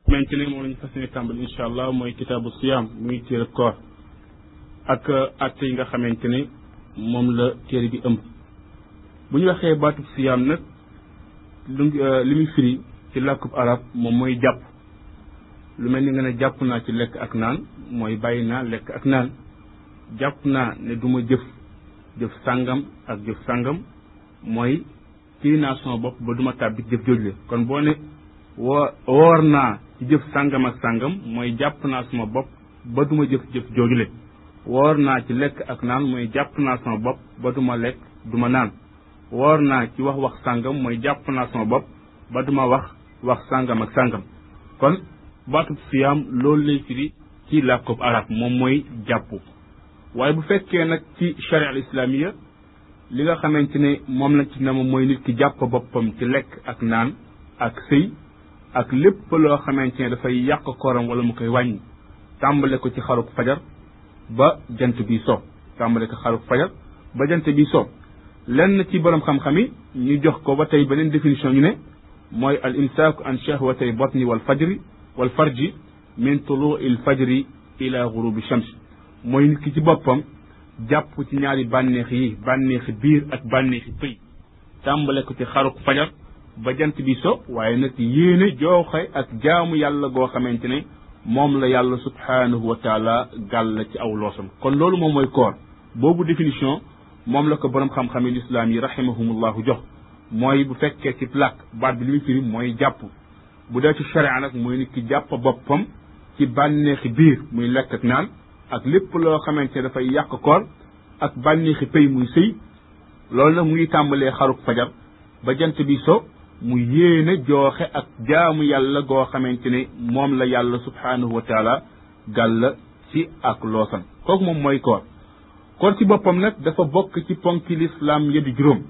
xamante ne moom la ñu fas yéene tàmbali incha allah mooy kitaabu siyaam muy téere koor ak atte yi nga xamante ne moom la téere bi ëmb bu ñu waxee baatub siyaam nag lu li muy firi ci làkkub arab moom mooy jàpp lu mel ni nga ne jàpp naa ci lekk ak naan mooy bàyyi naa lekk ak naan jàpp naa ne du ma jëf jëf sàngam ak jëf sàngam mooy kii naa sama bopp ba du ma tàbbi jëf joojule kon boo ne woo woor naa ci jëf sàngam ak sàngam mooy jàpp naa sama bopp ba du ma jëf jëf joojule woor naa ci lekk ak naan mooy jàpp naa sama bopp ba du ma lekk du ma naan woor naa ci wax wax sàngam mooy jàpp naa sama bopp ba du ma wax wax sàngam ak sàngam kon baatub siyaam loolu lay firi ci làkkub arab moom mooy jàpp waaye bu fekkee nag ci charia al islamiya li nga xamante ne moom lañ ci nama mooy nit ki jàpp boppam ci lekk ak naan ak sëy ak lépp loo xamante ne dafay yàq kooram wala mu koy wàññi tàmbale ko ci xaruk fajar ba jant bi so tàmbale ko xaruk fajar ba jant bi so lenn ci borom xam-xam yi ñu jox ko ba tey beneen définition ñu ne mooy al imsaaku an shahwatay batni wal fajri wal farji min tuluu il fajri ila gurubi shams mooy nit ki ci boppam jàpp ci ñaari bànneex yi bànneexi biir ak bànneexi pëy tàmbale ko ci xaruk fajar ba jant bi so waaye nag yéene jooxe ak jaamu yàlla goo xamante ne moom la yàlla subhaanahu wa taala gàll ci aw loosam kon loolu moom mooy koor boobu définition moom la ko borom xam-xam yi lislaam yi rahimahumullahu jox mooy bu fekkee ci plaque baat bi li muy firi mooy jàpp bu dee ci sharia nag mooy nit ki jàpp boppam ci bànneexi biir muy lekk ak naan ak lépp loo xamante ne dafay yàq koor ak bànneexi pëy muy sëy loolu nag mu ngi tàmbalee xaruk fajar ba jant bi so mu yéene jooxe ak jaamu yàlla goo xamante ne moom la yàlla subhaanahu wa taala gàll ci ak loosan kooku moom mooy koor koor ci boppam nag dafa bokk ci ponki lislaam ya di juróom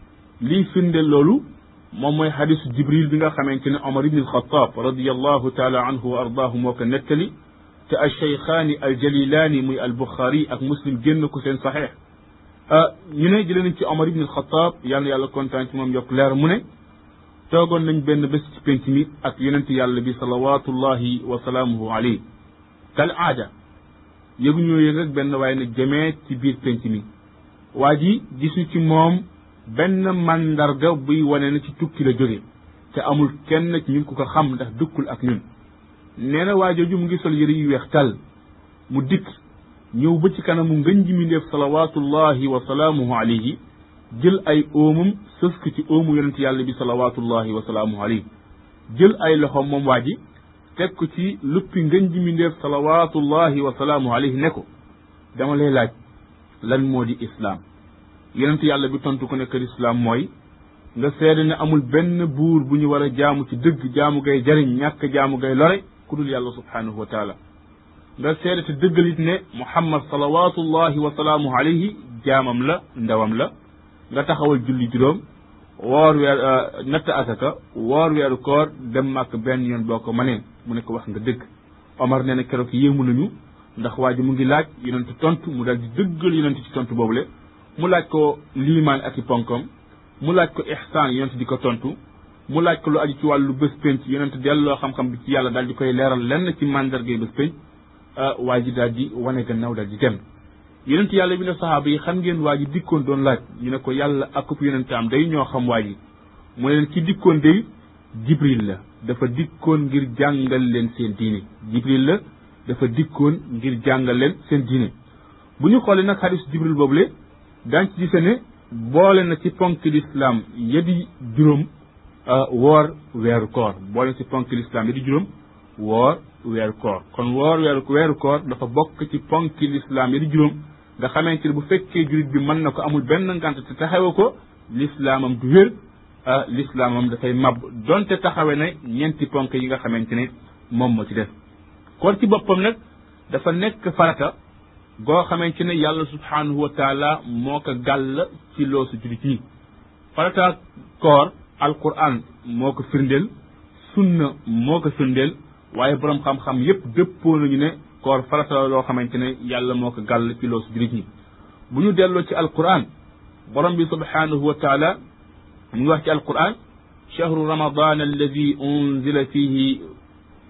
lii firnde loolu moom mooy xadisu jibril bi nga xamante ne omar ibn alxataab radiallahu taala anhu wa ardaahu moo ko nettali te alcheykhaani aljalilaani muy albuxaari ak muslim génn ko seen saxeex ñu ne jëlee nañ ci omar ibn alxataab yàlla yàlla kontaan ci moom yokk leer mu ne toogoon nañ benn bés ci penc mi ak yonent yàlla bi salawatullahi wa salaamuhu alayhi kal aada yëgu ñoo yëg rek benn waaye ne jëmee ci biir penc mi waa ji gisu ci moom benn mandarga buy wane na ci tukki la jóge te amul kenn ci ñun ku ko xam ndax dëkkul ak ñun nee na waa jooju mu ngi sol yëre yu weex tal mu dikk ñëw ba ci kanamu ngën ji mi ndeef salawatullahi wa salaamuhu alayhi jël ay óomam sës ko ci óomu yonent yàlla bi salawatullahi wa salaamuhu alayhi jël ay loxoom moom waa ji teg ko ci luppi ngën ji mi ndeef salawatullahi wa salaamuhu alayhi ne ko dama lay laaj lan moo di islaam yonent yàlla bi tontu ko ne kër islaam mooy nga seede ne amul benn buur bu ñu war a jaamu ci dëgg jaamu gay jariñ ñàkk jaamu gay lore ku dul yàlla subhaanahu wa taala nga seede te dëggalit ne muhammad salawatullahi wa salaamuhu alayhi jaamam la ndawam la nga taxawal julli juróom woor weer natt asaka woor weeru koor dem màkk benn yoon boo ko mënee mu ne ko wax nga dëgg omar nee na keroog yéemu nañu ndax waa ji mu ngi laaj yonent tontu mu dal di dëggal yonent ci tontu boobule mu laaj ko liimaan ak i ponkam mu laaj ko ihsaan yonent di ko tontu mu laaj ko lu aju ci wàllu bés penc yonent delloo xam-xam bi ci yàlla daal di koy leeral lenn ci mandargay bés penc waa ji daal di wane gannaaw daal di dem yonent yàlla bi ne saxaaba yi xam ngeen waa ji dikkoon doon laaj ñu ne ko yàlla akub yonentaam day ñoo xam waa ji mu ne leen ki dikkoon day jibril la dafa dikkoon ngir jàngal leen seen diine jibril la dafa dikkoon ngir jàngal leen seen diine bu ñu xoolee nag xadisu jibril boobule daañ ci gise ne boole na ci ponk lislaam yadi juróom woor weeru koor boole na ci ponk lislaam yadi juróom woor weeru koor kon woor weeru weeru koor dafa bokk ci ponk lislaam yadi juróom nga xamante ne bu fekkee jurit bi mën na ko amul benn ngant te taxawe ko lislaamam du wér lislaamam dafay mab donte taxawe na ñeenti ponk yi nga xamante ne moom moo ci def koor ci boppam nag dafa nekk farata goo xamante ne yàlla subhaanahu wa taala moo ko gàll ci loosu julit ñi farata koor alquran moo ko firndeel sunna moo ko firndeel waaye boroom xam-xam yépp dëppoo nañu ne koor farata la loo xamante ne yàlla moo ko gàll ci loosu julit ñi bu ñu delloo ci alquran borom bi subhaanahu wa taala mu ngi wax ci alquran chahru ramadan alladi unzila fihi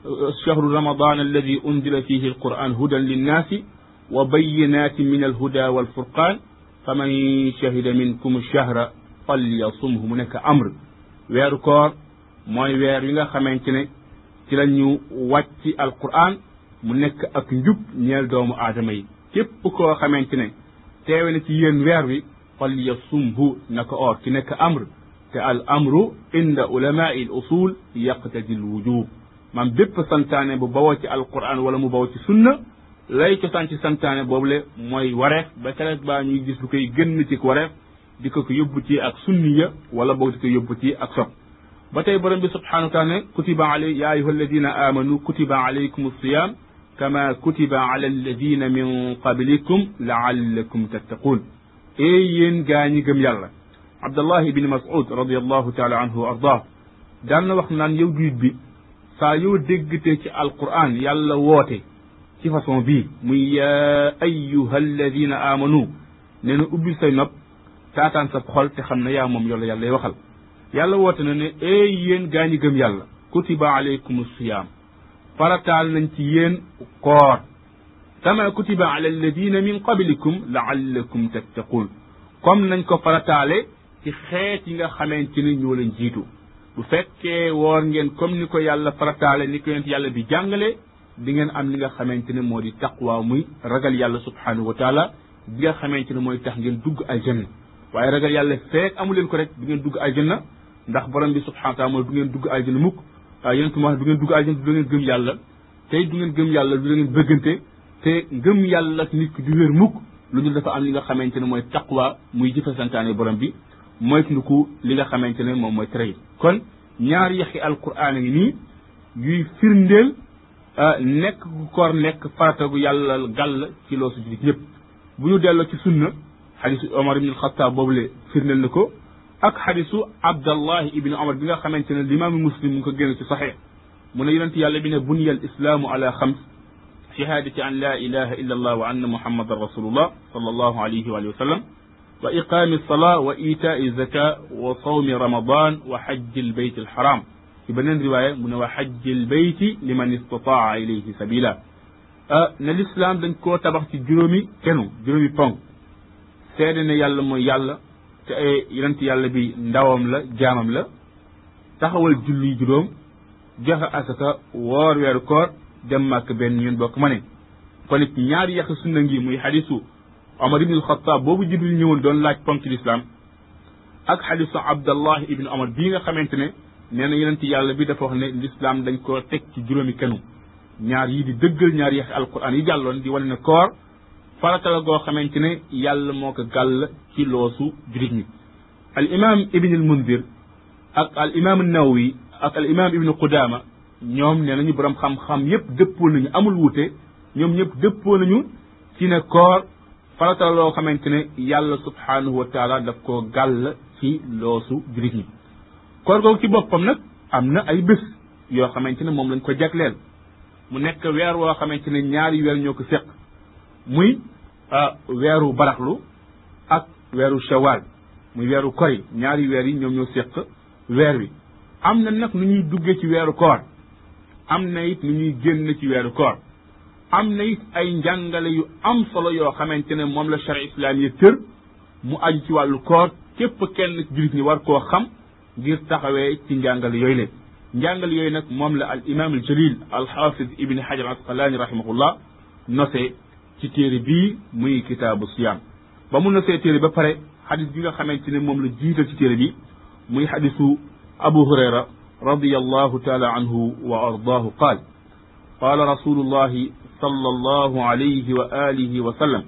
chahru ramadan alladi unzila fihi alquran hudan linnaasi wa bayinatin min alhuda walfurqan faman shahida minkum chahra falyasumhu mu nekk amr weeru koor mooy weer wi nga xamante ne ci la ñu wàcc alquran mu nekk ak njub ñeel doomu aadama yi képp koo xamante ne teewe na ci yéen weer wi falyasumhu na ko oor ci nekk amr te al amru inda ulamai l usul yaqtadi l wujub maam bépp santaane bu bawoo ci alquran wala mu bawoo ci sunna lay cosaan ci santaane boobule mooy wareef ba keroog baa ñuy gis lu koy gën ci wareef di ko ko yóbbu ci ak sunniya wala boog di ko yóbbu ci ak sob ba tey borom bi subhanahu wa taala ne kutiba alay ya ayuha alladina amanu kutiba alaykum alsiyam kama kutiba ala alladina min qablikum laallakum tattaqun ee yéen gaa ñi gëm yàlla abdallah ibni mas'ud radiallahu taala anhu wa ardah daan na wax naan yow juit bi saa yoo déggtee ci alquran yàlla woote ci façon bii muy ya ayuha alladina amanu nee na ubbil say nopp taataan sa xol te xam ne yaa moom yolla yàlla lay waxal yàlla woote na ne ee yéen gaa ñi gëm yàlla kutiba alaykum siyaam farataal nañ ci yéen koor kama kutiba ala alladina min qablikum laallakum tattaqun comme nañ ko farataale ci xeet yi nga xamante ni ñoo leen jiitu bu fekkee woor ngeen comme ni ko yàlla farataale ni ko yonent yàlla bi jàngale di ngeen am li nga xamante ne moo di taqwa muy ragal yàlla subhanahu wa taala bi nga xamante ne mooy tax ngeen dugg aljanna waaye ragal yàlla feek amu leen ko rek du ngeen dugg aljanna ndax borom bi subhanahu wa taala mooy du ngeen dugg aljanna mukk waaye yonent mu wax du ngeen dugg aljanna du ngeen gëm yàlla tey du ngeen gëm yàlla du ngeen bëggante te ngëm yàlla nit ki du wér mukk lu dul dafa am li nga xamante ne mooy taqwa muy jëfe santaane borom bi mooy tunduku li nga xamante ne moom mooy tere yi kon ñaari yaxi alquran ngi nii yuy firndeel nekk gu koor nekk farata gu yàlla gàll ci loo su julit ñëpp bu ñu delloo ci sunna xadisu omar ibn alxataab boobule firndeel na ko ak xadisu abdallahi ibni omar bi nga xamante ne limaamu muslim mu ngi ko génn ci saxee mu ne yonent yàlla bi ne buniya al islaamu ala xams shahadati an la ilaha illa allah wa anna muhammadan rasulullah sallallahu alayhi wa sallam wa iqaami alsalaa wa itaai zaka wa sawmi ramadan wa xajji albayt alxaram ci beneen riwaaya mu ne wa xajji albayti liman istataa ilayhi sabila ne lislaam dañ koo tabax ci juróomi kenu juróomi ponk seede ne yàlla mooy yàlla te yonent yàlla bi ndawam la jaamam la taxawal julli juróom joxe asaka woor weeru koor dem màkk benn yoon bokk ma ne kon it ñaari yàq sunna ngi muy xadisu omar ibn alxataab boobu jibril ñëwoon doon laaj ponk ci lislaam ak xadisu abdallah ibn omar bii nga xamante ne nee na yonent yàlla bi dafa wax ne lislaam dañ koo teg ci juróomi kenu ñaar yi di dëggal ñaari yaxi alquran yi jàlloon di wane ne koor farata la goo xamante ne yàlla moo ko gàll ci loosu jurit ñi al imam ibn al mundir ak al imam nawawi ak al imam ibnu qudama ñoom nee nañu borom xam-xam yépp dëppoo nañu amul wuute ñoom ñëpp dëppoo nañu ci ne koor farata la loo xamante ne yàlla subhanahu wa taala daf koo gàll ci loosu jurit ñi koor googu ci boppam nag am na ay bés yoo xamante ne moom lañ ko jagleel mu nekk weer woo xamante ne ñaari weer ñoo ko séq muy weeru baraxlu ak weeru shawal muy weeru kori ñaari weer yi ñoom ñoo séq weer wi am na nag nu ñuy duggee ci weeru koor am na it nu ñuy génn ci weeru koor am na it ay njàngale yu am solo yoo xamante ne moom la charia islaam yi tër mu aju ci wàllu koor képp kenn jullit ñi war koo xam ngir taxawee ci njàngale yooyu le njàngale yooyu nag moom la al imam al jalil al xaafid ibni hajar asqalaani rahimahullah nosee ci téere bii muy kitaabu siyaam ba mu nosee téere ba pare xadis bi nga xamante ne moom la jiital ci téere bi muy xadisu abu hurayra رضي الله تعالى عنه وأرضاه قال قال رسول الله صلى الله عليه وآله وسلم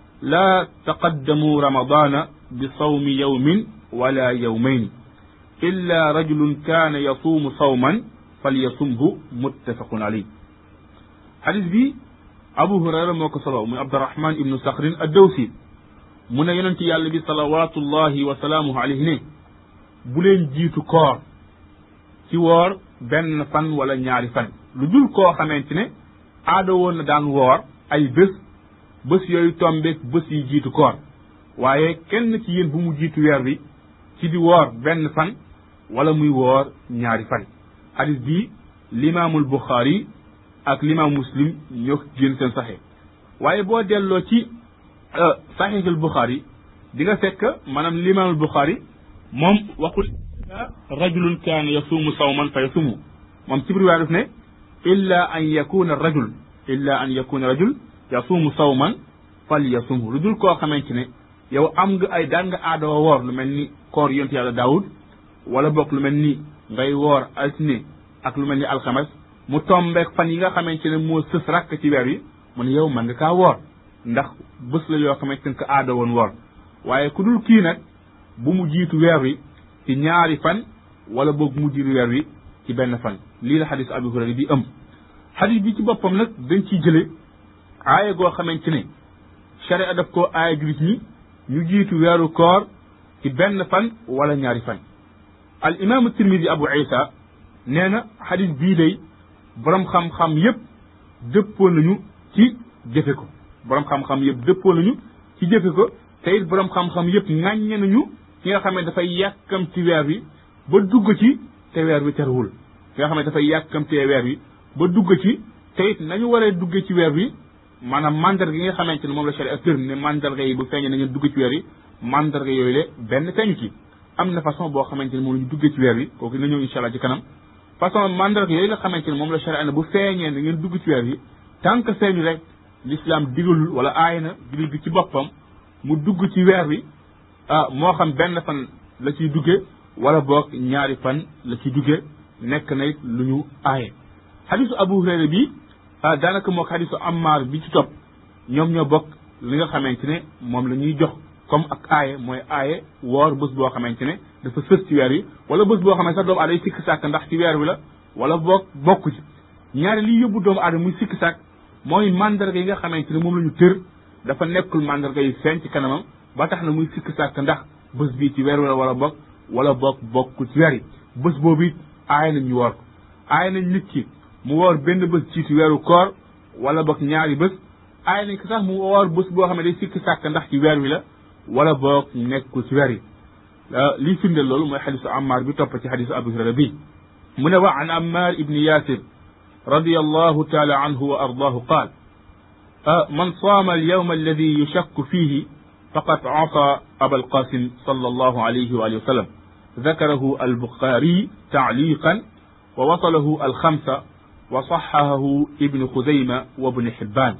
لا تقدموا رمضان بصوم يوم ولا يومين إلا رجل كان يصوم صوما فليصمه متفق عليه حديث بي أبو هريرة موك صلى من عبد الرحمن بن صخر الدوسي من يننتي يالبي صلوات الله وسلامه عليه بولين جيتو كور ci woor benn fan wala ñaari fan lu dul koo xamante ne aada woon na daan woor ay bés bés yooyu tombeek bés yi jiitu koor waaye kenn ci yéen bu mu jiitu weer bi ci di woor benn fan wala muy woor ñaari fan xadis bii limaamul buxaari ak limaam muslim ñoo ko génn seen saxee waaye boo delloo ci saxiixul buxaari di nga fekk maanaam limaamul buxaari moom waxul rajulun kaana yasuumu sawman fa yasumu moom ci biir waa def ne illa an yakuna rajul illa an yakuna rajul yasuumu sawman fal yasumhu lu dul koo xamante ne yow am nga ay daan nga aadoo woor lu mel ni koor yonent yàlla daawud wala bokk lu mel ni ngay woor altine ak lu mel ni alxames mu tombeek fan yi nga xamante ne moo sës rakk ci weer wi mu ne yow mën nga kaa woor ndax bés la yoo xamante ne ko aada woon woor waaye ku dul kii nag bu mu jiitu weer wi ci ñaari fan wala boog mu jiitu weer wi ci benn fan lii la xadis Abu Hurayra bi ëmb xadis bi ci boppam nag dañ ciy jële aaya goo xamante ne sharia daf koo aaya julit ñi ñu jiitu weeru koor ci benn fan wala ñaari fan al imaamu tirmidi abu isa nee na xadis bii day borom xam-xam yépp dëppoo nañu ci jëfe ko borom xam-xam yépp dëppoo nañu ci jëfe ko te it borom xam-xam yépp ŋàññe nañu ki nga xam ne dafay yàkkam ci weer wi ba dugg ci te weer wi terwul ki nga xam ne dafay yàkkam te weer wi ba dugg ci te it nañu waree dugge ci weer wi maanaam mandarga yi nga xamante ne moom la sharia tër ne mandarga yi bu feeñee nañu dugg ci weer yi mandarga yooyu le benn feeñu ci am na façon boo xamante ne moom la ñu duggee ci weer wi kooku dina ñëw incha allah ci kanam façon mandarga yooyu nga xamante ne moom la sharia ne bu feeñee na ngeen dugg ci weer yi tant que feeñu rek l'islam digalul wala aay na jullit bi ci boppam mu dugg ci weer wi ah moo xam benn fan la ciy dugge wala boog ñaari fan la ciy dugge nekk na it lu ñu aaye xadisu abu hurayra bi daanaka moo xadisu ammar bi ci topp ñoom ñoo bokk li nga xamante ne moom la ñuy jox comme ak aaye mooy aaye woor bés boo xamante ne dafa sës ci weer wi wala bés boo xamante sax doomu aadama sikk sàkk ndax ci weer wi la wala boog bokk ci ñaari liy yóbbu doomu aadama muy sikk sàkk mooy mandarga yi nga xamante ne moom la ñu tër dafa nekkul mandarga yi feeñ ci kanamam ba tax na muy sikk sàkk ndax bés bii ci weer wi la wala bokk wala bokk bokkul ci weer yi bés boobu it aaye nañ ñu woor ko aaye nañ nit ki mu woor benn bés jiitu weeru koor wala boog ñaari bés aaye nañ ko sax mu woor bés boo xam ne day sikk sàkk ndax ci weer wi la wala boog nekkul ci weer yi lii firndeel loolu mooy xadisu ammar bi topp ci xadisu abu hurayra bi mu ne wa an ammar ibni yasir رضي الله تعالى عنه وأرضاه قال من صام اليوم الذي يشك فيه فقد عصى أبا القاسم صلى الله عليه وآله وسلم ذكره البخاري تعليقا ووصله الخمسة وصححه ابن خزيمة وابن حبان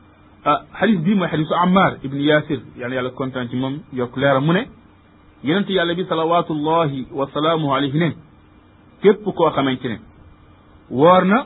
حديث بي حديث عمار ابن ياسر يعني على كونتان موم يوك ليرا مو ne yonent yàlla bi salawatullahi wa salaamuhu alayhi ne képp koo xamante ne woor na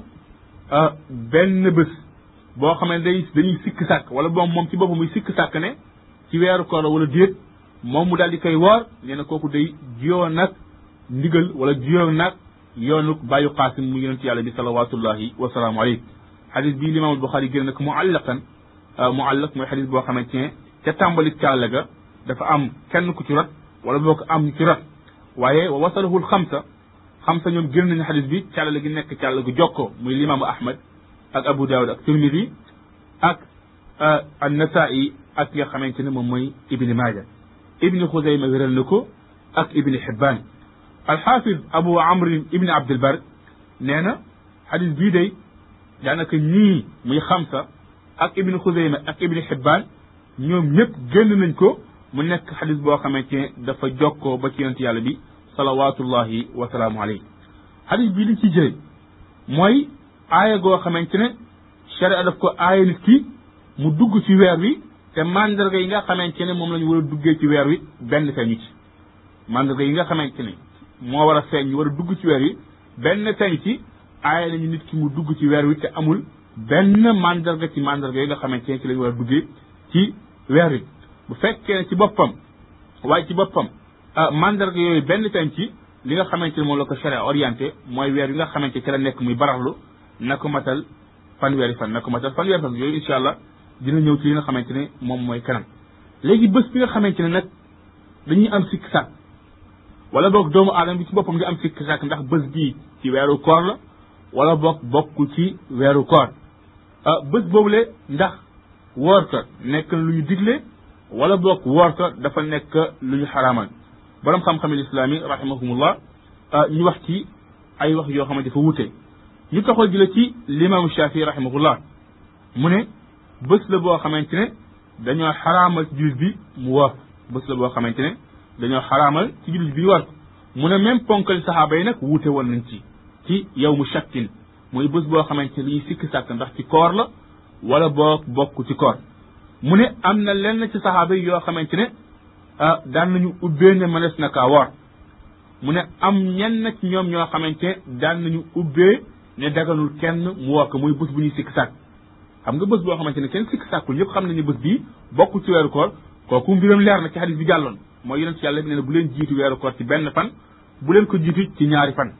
benn bés boo xam ne day dañuy sikk sàkk wala boom moom ci boppam muy sikk sàkk ne ci weeru koor wala déet moom mu daal di koy woor nee na kooku day jiyoo nag ndigal wala jiyoo nag yoonu bàyyu qaasim mu yonent yàlla bi salawatullahi wa salaamu alayhi xadis bii limaamul buxaari génn nag muallaqan muallaq mooy xadis boo xamante ne ca tàmbali càll ga dafa am kenn ku ci rot wala boo ko am ci rot waaye wa wasalahul xamsa xamsa ñoom génn nañu xadis bi càllale gi nekk càll gu jokkoo muy limaamu ahmad ak abu daawud ak tirmidi ak annasaa'i ak nga xamante ne moom mooy ibni maaja ibni xusayma wéral na ko ak ibni xibbaan alxaafid abu amrin ibni abdilbar nee na xadis bii day daanaka ñii muy xamsa ak ibni xusayma ak ibni xibbaan ñoom ñëpp génn nañ ko mu nekk xadis boo xamante ne dafa jokkoo ba ci yonent yàlla bi salawatullahi wa salaamu alayhi xadis bii li ci jële mooy aaya goo xamante ne sharia daf ko aaya nit ki mu dugg ci weer wi te mandarga yi nga xamante ne moom la ñu war a duggee ci weer wi benn feeñu ci mandarga yi nga xamante ne moo war a feeñ ñu war a dugg ci weer wi benn feeñ ci aaya nañu nit ki mu dugg ci weer wi te amul benn mandarga ci mandarga yi nga xamante ne ci la ñu war a duggee ci weer wi bu fekkee ne ci boppam waaye ci boppam mandarga yooyu benn feeñ ci li nga xamante ne moom la ko sharia orienté mooy weer yi nga xamante ci la nekk muy baraxlu na ko matal fanweeri fan na ko matal fanweeri fan yooyu incha allah dina ñëw ci li nga xamante ne moom mooy kanam léegi bés bi nga xamante ne nag dañuy am sikk sàkk wala boog doomu aadama bi ci boppam di am sikk sàkk ndax bés bii ci weeru koor la wala boog bokku ci weeru koor bés boobule ndax woor ko nekk lu ñu digle wala boog woor ko dafa nekk lu ñu xaraamal borom xam-xam islaam yi rahimahumullah ñu wax ci ay wax yoo xamante dafa wute ñu taxoo jële ci limaamu Shafii rahimahullah mu ne bés la boo xamante ne dañoo xaraamal ci jullit bi mu woor bés la boo xamante ne dañoo xaraamal ci jullit bi war mu ne même ponkali saxaaba yi nag wuute woon nañ ci ci yow mu shakkin mooy bés boo xamante ne dañuy sikk sàkk ndax ci koor la wala boo bokk ci koor mu ne am na lenn ci saxaaba yi yoo xamante ne ah daan nañu ubbee ne mënees na kaa woor mu ne am ñenn ci ñoom ñoo xamante ne daan nañu ubbee ne daganul kenn mu woor ko muy bés bu ñuy sikk sàkk xam nga bés boo xamante ne kenn sikk sàkkul ñëpp xam nañu bés bii bokk ci weeru koor kooku mbiram leer na ci xadis bi jàlloon mooy yonent ci yàlla bi ne bu leen jiitu weeru koor ci benn fan bu leen ko jiitu ci ñaari fan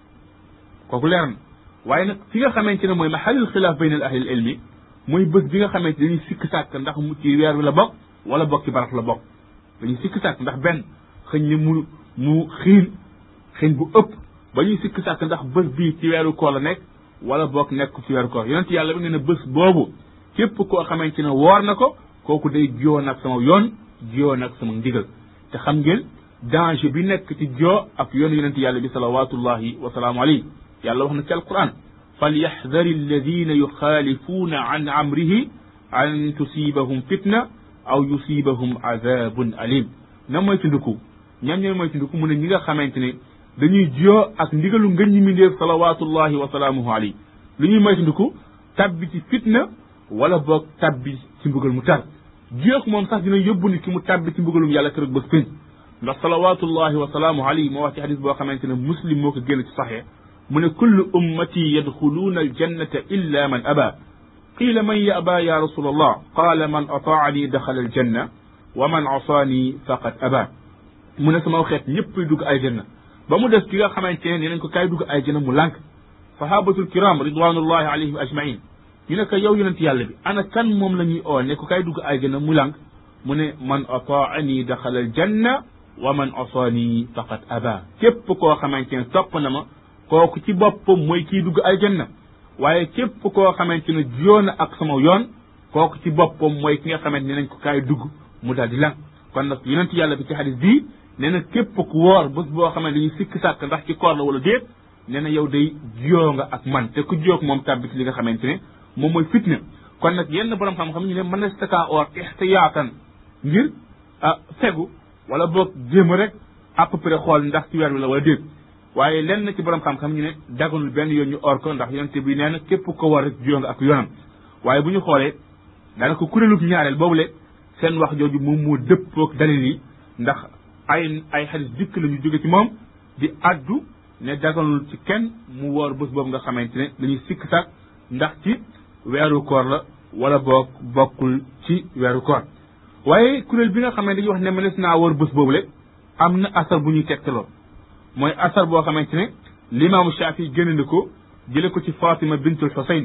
kooku leer na waaye nag fi nga xamante ne mooy maxalil xilaaf bayna al ahlil ilmi mooy bés bi nga xamante dañuy sikk sàkk ndax mu ci weer wi la bokk wala bokk ci baraf la bokk dañuy sikk sàkk ndax benn xëñ ne mu mu xiin xiin bu ëpp ba ñuy sikk sàkk ndax bés bii ci weeru koor la nekk wala bokk nekk ci weeru koor yonent yàlla bi ne ne bés boobu képp koo xamante ne woor na ko kooku day jiyoo nag sama yoon jiyoo nag sama ndigal te xam ngeen danger bi nekk ci joo ak yoonu yonent yàlla bi salawatullahi wa salaamu alayhi yàlla wax na ci alquran falyaxdari alladina yuxaalifuuna an amrihi an tusibahum fitna aw yusibahum azabun alim na mooy tunduku ñam ñooy mooy tunduku mu ne ñi nga xamante ne dañuy jiyoo ak ndigalu ngën ñi mindéef salawatullahi wa salaamuhu alayhi lu ñuy mooy tunduku tabbi ci fitna wala boog tabbi ci mbugal mu tar jiyoog moom sax dina yóbbu nit ki mu tabbi ci mbugalum yàlla kër bés pénc ndax salawatullahi wa salaamuhu alayhi moo wax ci xadis boo xamante ne muslim moo ko génn ci saxee mu ne kullu ummati yadxuluuna aljannata illa man aba qiila man yaba ya rasul allah qaala man ataani daxala aljanna wa man asaani faqad aba mu ne sama xeet ñëpp dugg aljanna ba mu des ki nga xamante ne nee nañ ko kaay dugg aljanna mu lànk sahabatul kiram ridwanullahi alayhim ajmain ñu ne ko yow yonent yàlla bi ana kan moom la ñuy oo ne ko kaay dugg aljanna mu lànk mu ne man ataani daxala aljanna wa man asaani faqad aba képp koo xamante ne topp na ma kooku ci boppam mooy kii dugg aljanna waaye képp koo xamante ne jiyoo na ak sama yoon kooku ci boppam mooy ki nga xamante ne nañ ko kaay dugg mu daal di lan kon nag yonent yàlla bi ci xadis bii nee na képp ku woor bés boo xamante dañuy sikk sàkk ndax ci koor la wala déet nee na yow day jiyoo nga ak man te ku jiyoog moom tàbbi ci li nga xamante ne moom mooy fitna kon nag yenn borom xam-xam ñu ne mën na stakaa oor ixtiyaatan ngir ah fegu wala boog jéem rek à peu près xool ndax ci weer wi la wala déet waaye lenn ci borom xam-xam ñu ne daganul benn yoon ñu or ko ndax yonente bi nee na képp ko war rek jiyoo nga ak yoonam waaye bu ñu xoolee daanaka kuréelub ñaareel boobule seen wax jooju moom moo dëppoog dalil yi ndax ay ay xadis dikk la ñu jóge ci moom di addu ne daganul ci kenn mu woor bés boobu nga xamante ne dañuy sikk sàkk ndax ci weeru koor la wala boog bokkul ci weeru koor waaye kuréel bi nga xam ne dañuy wax ne mënees naa woor bés boobule am na asar bu ñuy tegtaloo mooy asar boo xamante ne limaamu Shaafi génn na ko jële ko ci Fatima bintul Xusayn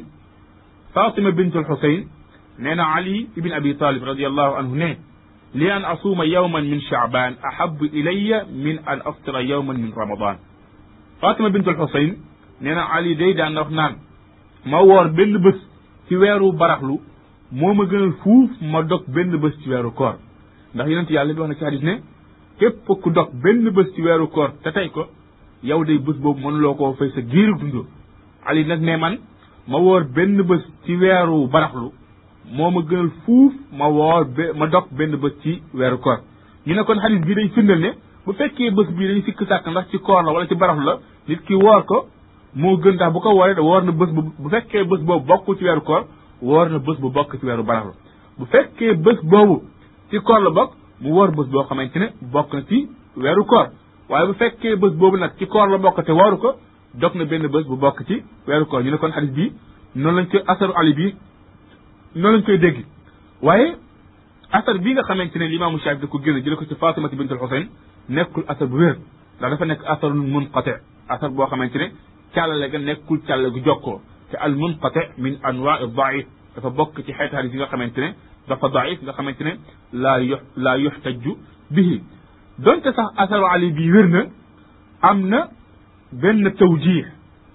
Fatima bintul Xusayn nee na Ali ibn Abi Talib radiallahu anhu ne li an asuuma yawman min Shaaban ahabu ilayya min an aftira yawman min Ramadan Fatima bintul Xusayn nee na Ali day daan wax naan ma woor benn bés ci weeru baraxlu moo ma gënal fuuf ma dog benn bés ci weeru koor ndax yonent yàlla bi wax na ci hadis ne képp ku dog benn bés ci weeru koor te tey ko yow day bés boobu mënuloo koo fay sa giiru dund ali nag ne man ma woor benn bés ci weeru baraxlu moo ma gënal fuuf ma woor be ma dog benn bés ci weeru koor ñu ne kon xadis bii day firndal ne bu fekkee bés bii dañu sikk sàkk ndax ci koor la wala ci baraxlu la nit ki woor ko moo gën ndax bu ko wooree woor na bés bu bu fekkee bés boobu bokk ci weeru koor woor na bés bu bokk ci weeru baraxlu bu fekkee bés boobu ci koor la bokk mu woor bés boo xamante ne bokk na ci weeru koor waaye bu fekkee bés boobu nag ci koor la bokk te wooru ko dog na benn bés bu bokk ci weeru koor ñu ne kon xadis bi noonu lañ koy asaru ali bi noonu lañ koy dégg waaye asar bii nga xamante ne limaamu Shaafi da ko génn jële ko ci Fatimata bint al Xuseyn nekkul asar bu wér ndax dafa nekk asarun munqati asar boo xamante ne càllale ga nekkul càllale gu jokkoo te al munqati min anwaa daif dafa bokk ci xeeti xadis yi nga xamante ne dafa daif nga xamante ne laa yu laa yuxtaju bihi donte sax asaru ali bi wér na am na benn tawjih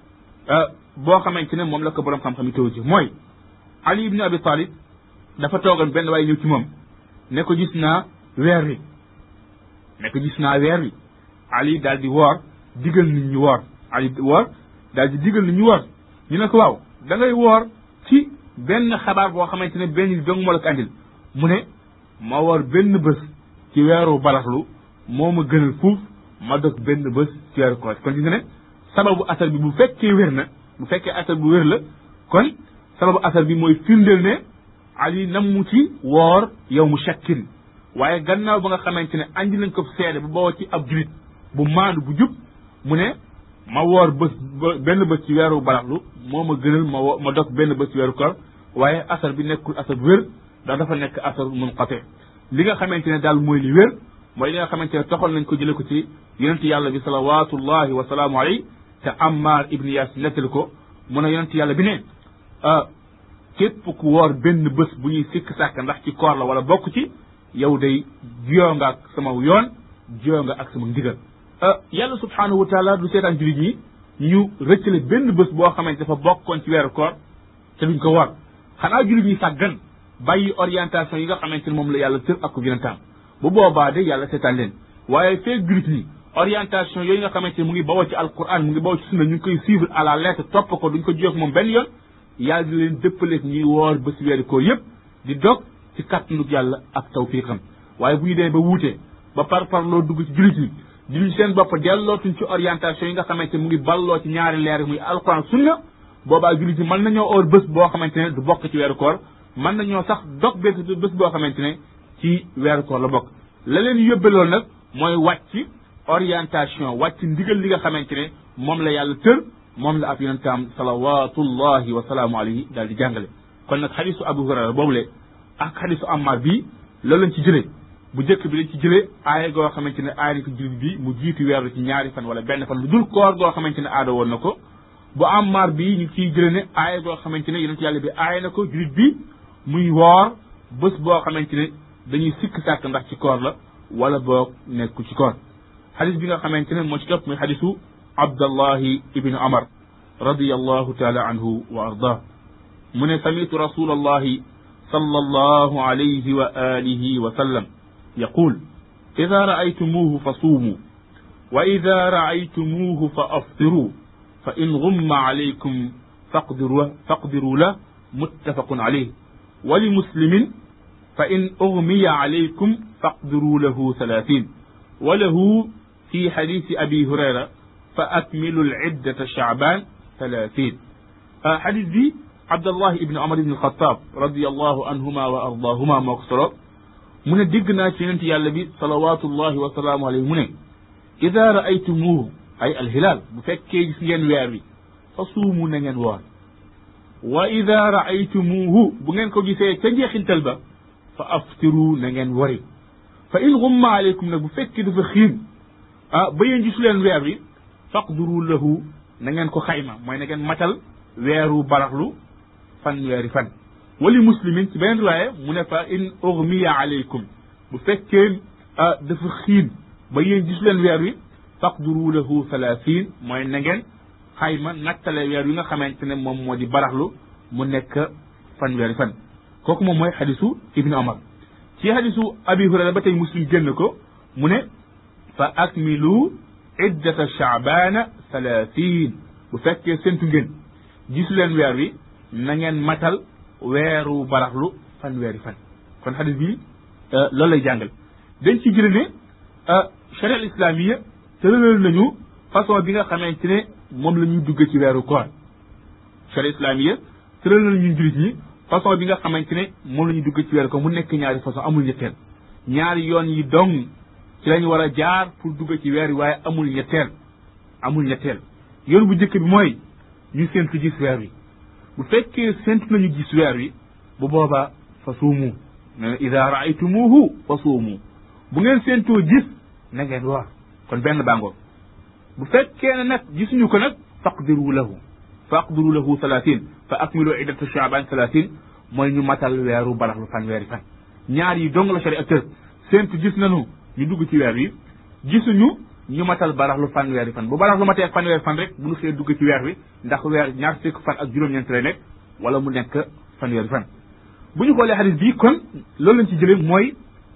boo xamante ne moom la ko borom xam-xam yi tawjih mooy ali ibn abi talib dafa toogoon benn waaye ñëw ci moom ne ko gis naa weer wi ne ko gis naa weer wi ali daal di woor digal nit ñu woor ali woor daal di digal nit ñu woor ñu ne ko waaw da ngay woor ci benn xabaar boo xamante ne benn dong moo la ko andil mu ne ma woor benn bés ci weeru baraxlu moo ma gënal fuuf ma dog benn bés ci weeru koor kon gis nga ne sababu asar bi bu fekkee wér na bu fekkee asar bu wér la kon sababu asar bi mooy firndeel ne ali nam mu ci woor yow mu shakkin waaye gannaaw ba nga xamante ne andi nañ ko seede bu bawoo ci ab julit bu maandu bu jub mu ne ma woor bés benn bés ci weeru baraxlu moo ma gënal ma wo ma dog benn bés ci weeru koor waaye asar bi nekkul asar bu wér ndax dafa nekk asar munqati li nga xamante ne daal mooy li wér mooy li nga xamante ne toxal nañ ko jële ko ci yonent yàlla bi salawatullahi wa salaamu alayhi te Ammar ibni Yaas nettali ko mu ne yonent yàlla bi ne képp ku woor benn bés bu ñuy sikk sàkk ndax ci koor la wala bokk ci yow day jiyoo nga ak sama yoon jiyoo nga ak sama ndigal yàlla subhaanahu wa taala du seetaan jullit ñi ñu rëccale benn bés boo xamante dafa bokkoon ci weeru koor te duñ ko war xanaa jullit ñi sàggan bàyyi orientation yi nga xamante ne moom la yàlla tër ak yonentam bu boobaa de yàlla seetaan leen waaye feeg jullit ñi orientation yooyu nga xamante ne mu ngi bawoo ci alquran mu ngi bawoo ci sunna ñu ngi koy suivre à la lettre topp ko duñ ko jiyoog moom benn yoon yàlla di leen dëppaleeg ñuy woor bés weeru koor yëpp di dog ci kàttanug yàlla ak tawfiqam waaye bu ñu demee ba wuute ba par par loo dugg ci jullit ñi jullit seen bopp dellootuñ ci orientation yi nga xamante ne mu ngi balloo ci ñaari leer muy alquran sunna boobaa jullit ñi mën nañoo oor bés boo xamante ne du bokk ci weeru koor mën nañoo sax dog bés bés boo xamante ne ci weeru koor la bokk la leen yóbbe loolu nag mooy wàcc orientation wàcc ndigal li nga xamante ne moom la yàlla tër moom la ab yonentam salawatullahi wa salaamu alayhi daal di jàngale kon nag xadisu abu hurayra boobule ak xadisu ammar bii loolu lañ ci jëlee bu njëkk bi lañ ci jëlee aaya goo xamante ne aaya ni ko jullit bi mu jiitu weeru ci ñaari fan wala benn fan lu dul koor goo xamante ne aada woon na ko bu ammar bi ñu ciy jëlee ne aaya goo xamante ne yonent yàlla bi aaya na ko jullit bi muy woor bés boo xamante ne dañuy sikk sàkk ndax ci koor la wala boog nekku ci koor xadis bi nga xamante ne moo ci topp muy xadisu abdallahi ibnu amar radiyallahu taala anhu wa ardah mu ne samitu rasulallahi sallallahu alayhi wa alihi wa sallam yaqul ida raaytumuuhu fa suumuu wa ida raaytumuuhu fa aftiruu fa in gumma alaykum faqdiru faqdiru la muttafaqun alayh wa li muslimin fa in ugmiya alaykum faqdiru lahu thalathin wa lahu fi xadisi abi hurayra fa akmilu lciddata chaaban thalathin xadis bi abdallah ibni omar ibni alxataab radiallahu anhuma wa ardaahuma moo ko solo mu ne dégg naa ci yonent yàlla bi salawatullahi wa salaamu alayhi mu ne ida raaytumuuhu ay alhilaal bu fekkee gis ngeen weer wi fa suumu na ngeen woor wa ida raaytumuuhu bu ngeen ko gisee ca njeexintal ba fa aftiru na ngeen wari fa in gumma aleykum nag bu fekkee dafa xiin ah ba yéen gisu leen weer wi faqduru lahu na ngeen ko xayma mooy na ngeen matal weeru baraxlu fan weeri fan wali muslimin ci beneen riwaaya mu ne fa in ugmiya aleykum bu fekkee dafa xiin ba yéen gisu leen weer wi faqduru lahu thalathin mooy na ngeen xayma nattale weer wi nga xamante ne moom moo di baraxlu mu nekk fan weeri fan kooku moom mooy xadisu ibnu omar ci xadisu abi hurayra ba tey muslim génn ko mu ne fa akmilu iddata chaabana thalathin bu fekkee séntu ngeen gisu leen weer wi na ngeen matal weeru baraxlu fan weeri fan kon xadis bi loolu lay jàngal dañ ci jële ne charia al islamia tëralal nañu façon bi nga xamante ne moom la ñuy dugg ci weeru koor charia islamia tëral nañu ñun jullit ñi façon bi nga xamante ne moom la ñuy dugg ci weeru koor mu nekk ñaari façon amul ñetteel ñaari yoon yi dong ci lañu war a jaar pour dugg ci weer wi waaye amul ñetteel amul ñetteel yoon bu njëkk bi mooy ñu séntu gis weer wi bu fekkee séntu nañu gis weer wi bu boobaa fa suumu ne ida raaytumuhu fa suumu bu ngeen séentoo gis na ngeen woor kon benn bàngoor bu fekkee ne nag gisuñu ko nag faqdiru lahu faqdiru lahu talatin fa akmilu iddata chaaban talatin mooy ñu matal weeru baraxlu fan weeri fan ñaar yi dong la sharia tër séentu gis nañu ñu dugg ci weer wi gisuñu ñu matal baraxlu fan weeri fan bu baraxlu matee fan weeri fan rek bu ñu xëyee dugg ci weer wi ndax weer ñaar fukk fan ak juróom-ñeent lay nekk wala mu nekk fan weeri fan bu ñu xoolee xadis bii kon loolu lañ ci jëlee mooy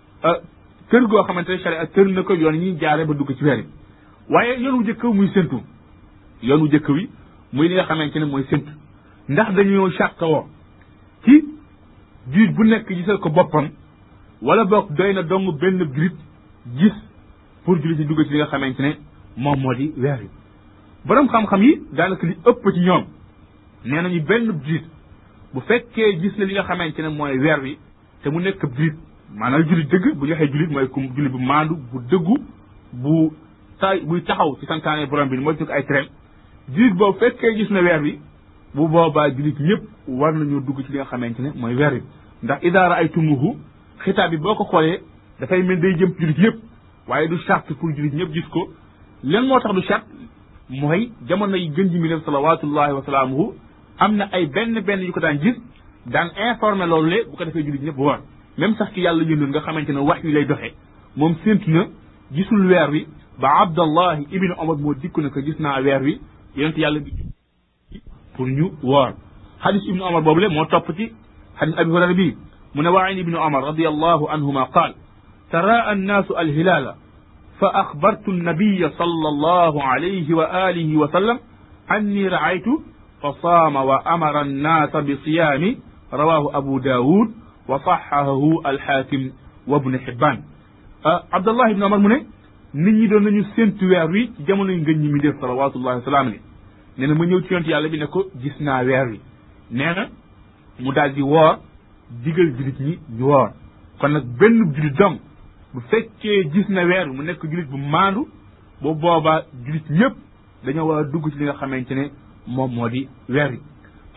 kër goo xamante ne sharia tër na ko yoon ñuy jaare ba dugg ci weer wi waaye yoon wu jëkk muy séntu yoon wu jëkk wi muy li nga xamante ne mooy séntu ndax dañoo sàqawoo ci julit bu nekk gisal ko boppam wala boog doy na dong benn julit gis pour julit yi dugg ci li nga xamante ne moom moo di weer yi borom xam-xam yi daanaka li ëpp ci ñoom nee nañu benn julit bu fekkee gis na li nga xamante ne mooy weer wi te mu nekk julit maanaam julit dëgg bu ñu waxee julit mooy ku julit bu maandu bu dëggu bu tay buy taxaw ci santaane borom bi mooy jóg ay train julit boobu fekkee gis na weer wi bu boobaa julit ñëpp war nañoo dugg ci li nga xamante ne mooy weer wi ndax idaara ay tumuhu xitaab bi boo ko xoolee dafay mel day jëm julit ñëpp waaye du charte pour julit ñëpp gis ko leen moo tax du charte mooy jamono yi gën ji mi def salawatullahi wa salaamuhu am na ay benn benn yu ko daan gis daan informé loolu le bu ko defee julit ñëpp war même sax ki yàlla yëndoon nga xamante ne wax yu lay doxee moom séntu na gisul weer wi ba abdallahi ibnu omar moo dikku ne ko gis naa weer wi yonent yàlla bi pour ñu woor xadis ibnu omar boobu le moo topp ci xadis abi hurayra bi mu ne waa ibnu omar radiallahu anhuma qaal تراءى الناس الهلال فأخبرت النبي صلى الله عليه وآله وسلم أني رأيت فصام وأمر الناس بصيام رواه أبو داود وصححه الحاكم وابن حبان أه عبد الله بن عمر من nit ñi doon nañu séntu weer wi ci jamono yi ngën ñi mi def salawatullahi wasalaam ne nee na ma ñëw ci yonent yàlla bi ne ko gis naa weer wi nee na mu daal di woor digal julit ñi ñu woor kon nag benn julit dong bu fekkee gis na weer mu nekk julit bu maandu bu boobaa julit ñëpp dañoo war a dugg ci li nga xamante ne moom moo di weer wi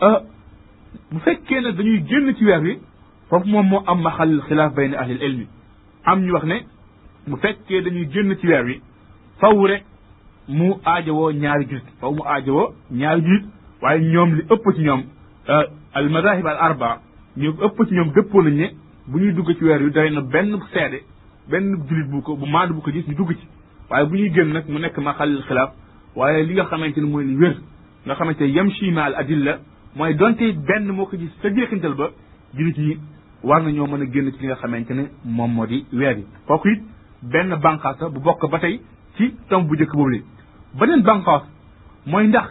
bu fekkee nag dañuy génn ci weer wi foofu moom moo am maxalil xilaaf bayna ahlil ilmi am ñu wax ne bu fekkee dañuy génn ci weer wi faw rek mu aajowoo ñaari julit faw mu aajowoo ñaari julit waaye ñoom li ëpp ci ñoom al madahib al arba ñu ëpp ci ñoom dëppoo nañ ne bu ñuy dugg ci weer wi doy na benn seede benn julit bu ko bu maandu bu ko gis ñu dugg ci waaye bu ñuy génn nag mu nekk ma xalil xilaaf waaye li nga xamante ne mooy li wér nga xamante ne yamshi ma al adilla mooy donte benn moo ko gis sa jeexintal ba julit ñi war nañoo mën a génn ci li nga xamante ne moom moo di weer yi kooku it benn bànqaas bu bokk ba tey ci tom bu njëkk boobu li beneen bànqaas mooy ndax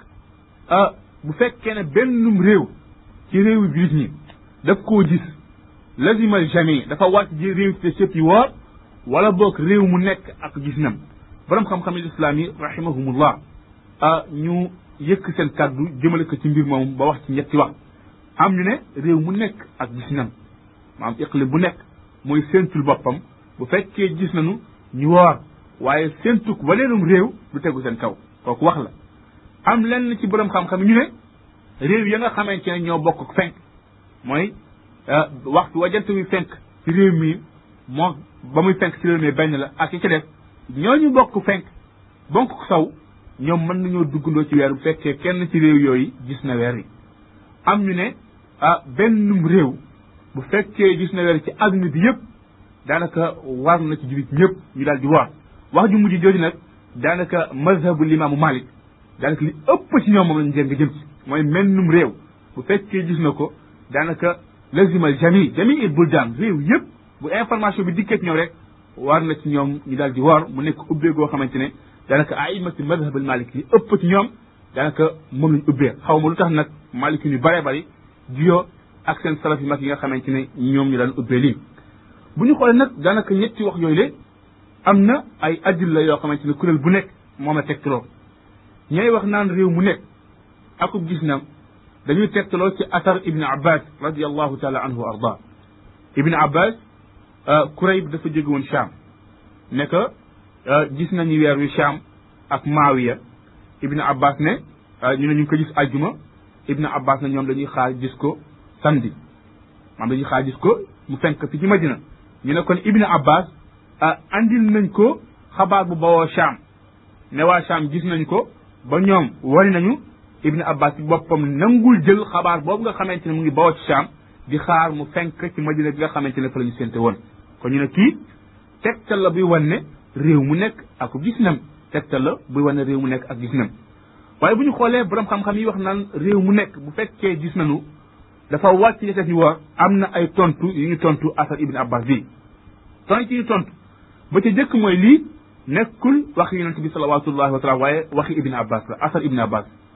bu fekkee ne bennum réew ci réewu julit ñi daf koo gis lazimal jami dafa wàcc ji réew te sëpp yi woor wala boog réew mu nekk ak gis nam borom xam-xam yi islam yi rahimahumullah ñu yëkk seen kàddu jëmale ko ci mbir moomu ba wax ci ñetti wax am ñu ne réew mu nekk ak gis nam maanaam iqli bu nekk mooy séentul boppam bu fekkee gis nañu ñu woor waaye séentuk waleenum réew du tegu seen kaw kooku wax la am lenn ci borom xam-xam ñu ne réew ya nga xamante ne ñoo bokk fenk mooy waxtu wa jant wi fenk ci réew mi moo ba muy fenk ci réew mi benn la ak yi ci def ñooñu bokk fenk bonk saw ñoom mën nañoo duggandoo ci weer bu fekkee kenn ci réew yooyu gis na weer yi am ñu ne ah bennum réew bu fekkee gis na weer ci adduna bi yëpp daanaka war na ci jullit ñëpp ñu daal di woor wax ju mujj jooju nag daanaka mazhabu limaamu Malik daanaka li ëpp ci ñoom moom lañ jëm jëm ci mooy mennum réew bu fekkee gis na ko daanaka lazimal jami jami il buldaan réew yëpp bu information bi dikkee ci ñoom rek war na ci ñoom ñu daal di woor mu nekk ubbee goo xamante ne daanaka aimati madhabal malik yi ëpp ci ñoom daanaka moom lañ ubbee xaw ma lu tax nag malik ñu bare bari jiyoo ak seen salaf yi mag yi nga xamante ne ñoom ñu daan ubbee lii bu ñu xoolee nag daanaka ñetti wax yooyu le am na ay adilla yoo xamante ne kuréel bu nekk moom la tegtaloo ñooy wax naan réew mu nekk akub gis na dañuy tegtaloo ci athar ibn abbas radiallahu taala anhu wa arda ibn abbas kurayb dafa jóge woon Cham ne que gis nañu weer wi Cham ak Maawiya ibn abbas ne ñu ne ñu ngi ko gis ajjuma ibn abbas ne ñoom dañuy xaar gis ko samedi maanaam dañuy xaar gis ko mu fenk fi ci madina ñu ne kon ibn abbas andil nañ ko xabaar bu bawoo Cham ne waa Cham gis nañ ko ba ñoom wari nañu ibn abbas ci boppam nangul jël xabaar boobu nga xamante ne mu ngi bawoo ci Cham di xaar mu fenk ci madina bi nga xamante ne fa la ñu sénte woon kon ñu ne kii tegtal la buy wan ne réew mu nekk ak gis nam tegtal la buy wan ne réew mu nekk ak gis nam waaye bu ñu xoolee borom xam-xam yi wax naan réew mu nekk bu fekkee gis nañu dafa wàcc ci ñu war am na ay tontu yu ñu tontu asar ibn abbas bi tontu yi ñu tontu ba ca jëkk mooy lii nekkul waxi yonente bi salawatullahi wa salaam waaye waxi ibn abbas la asar ibn abbas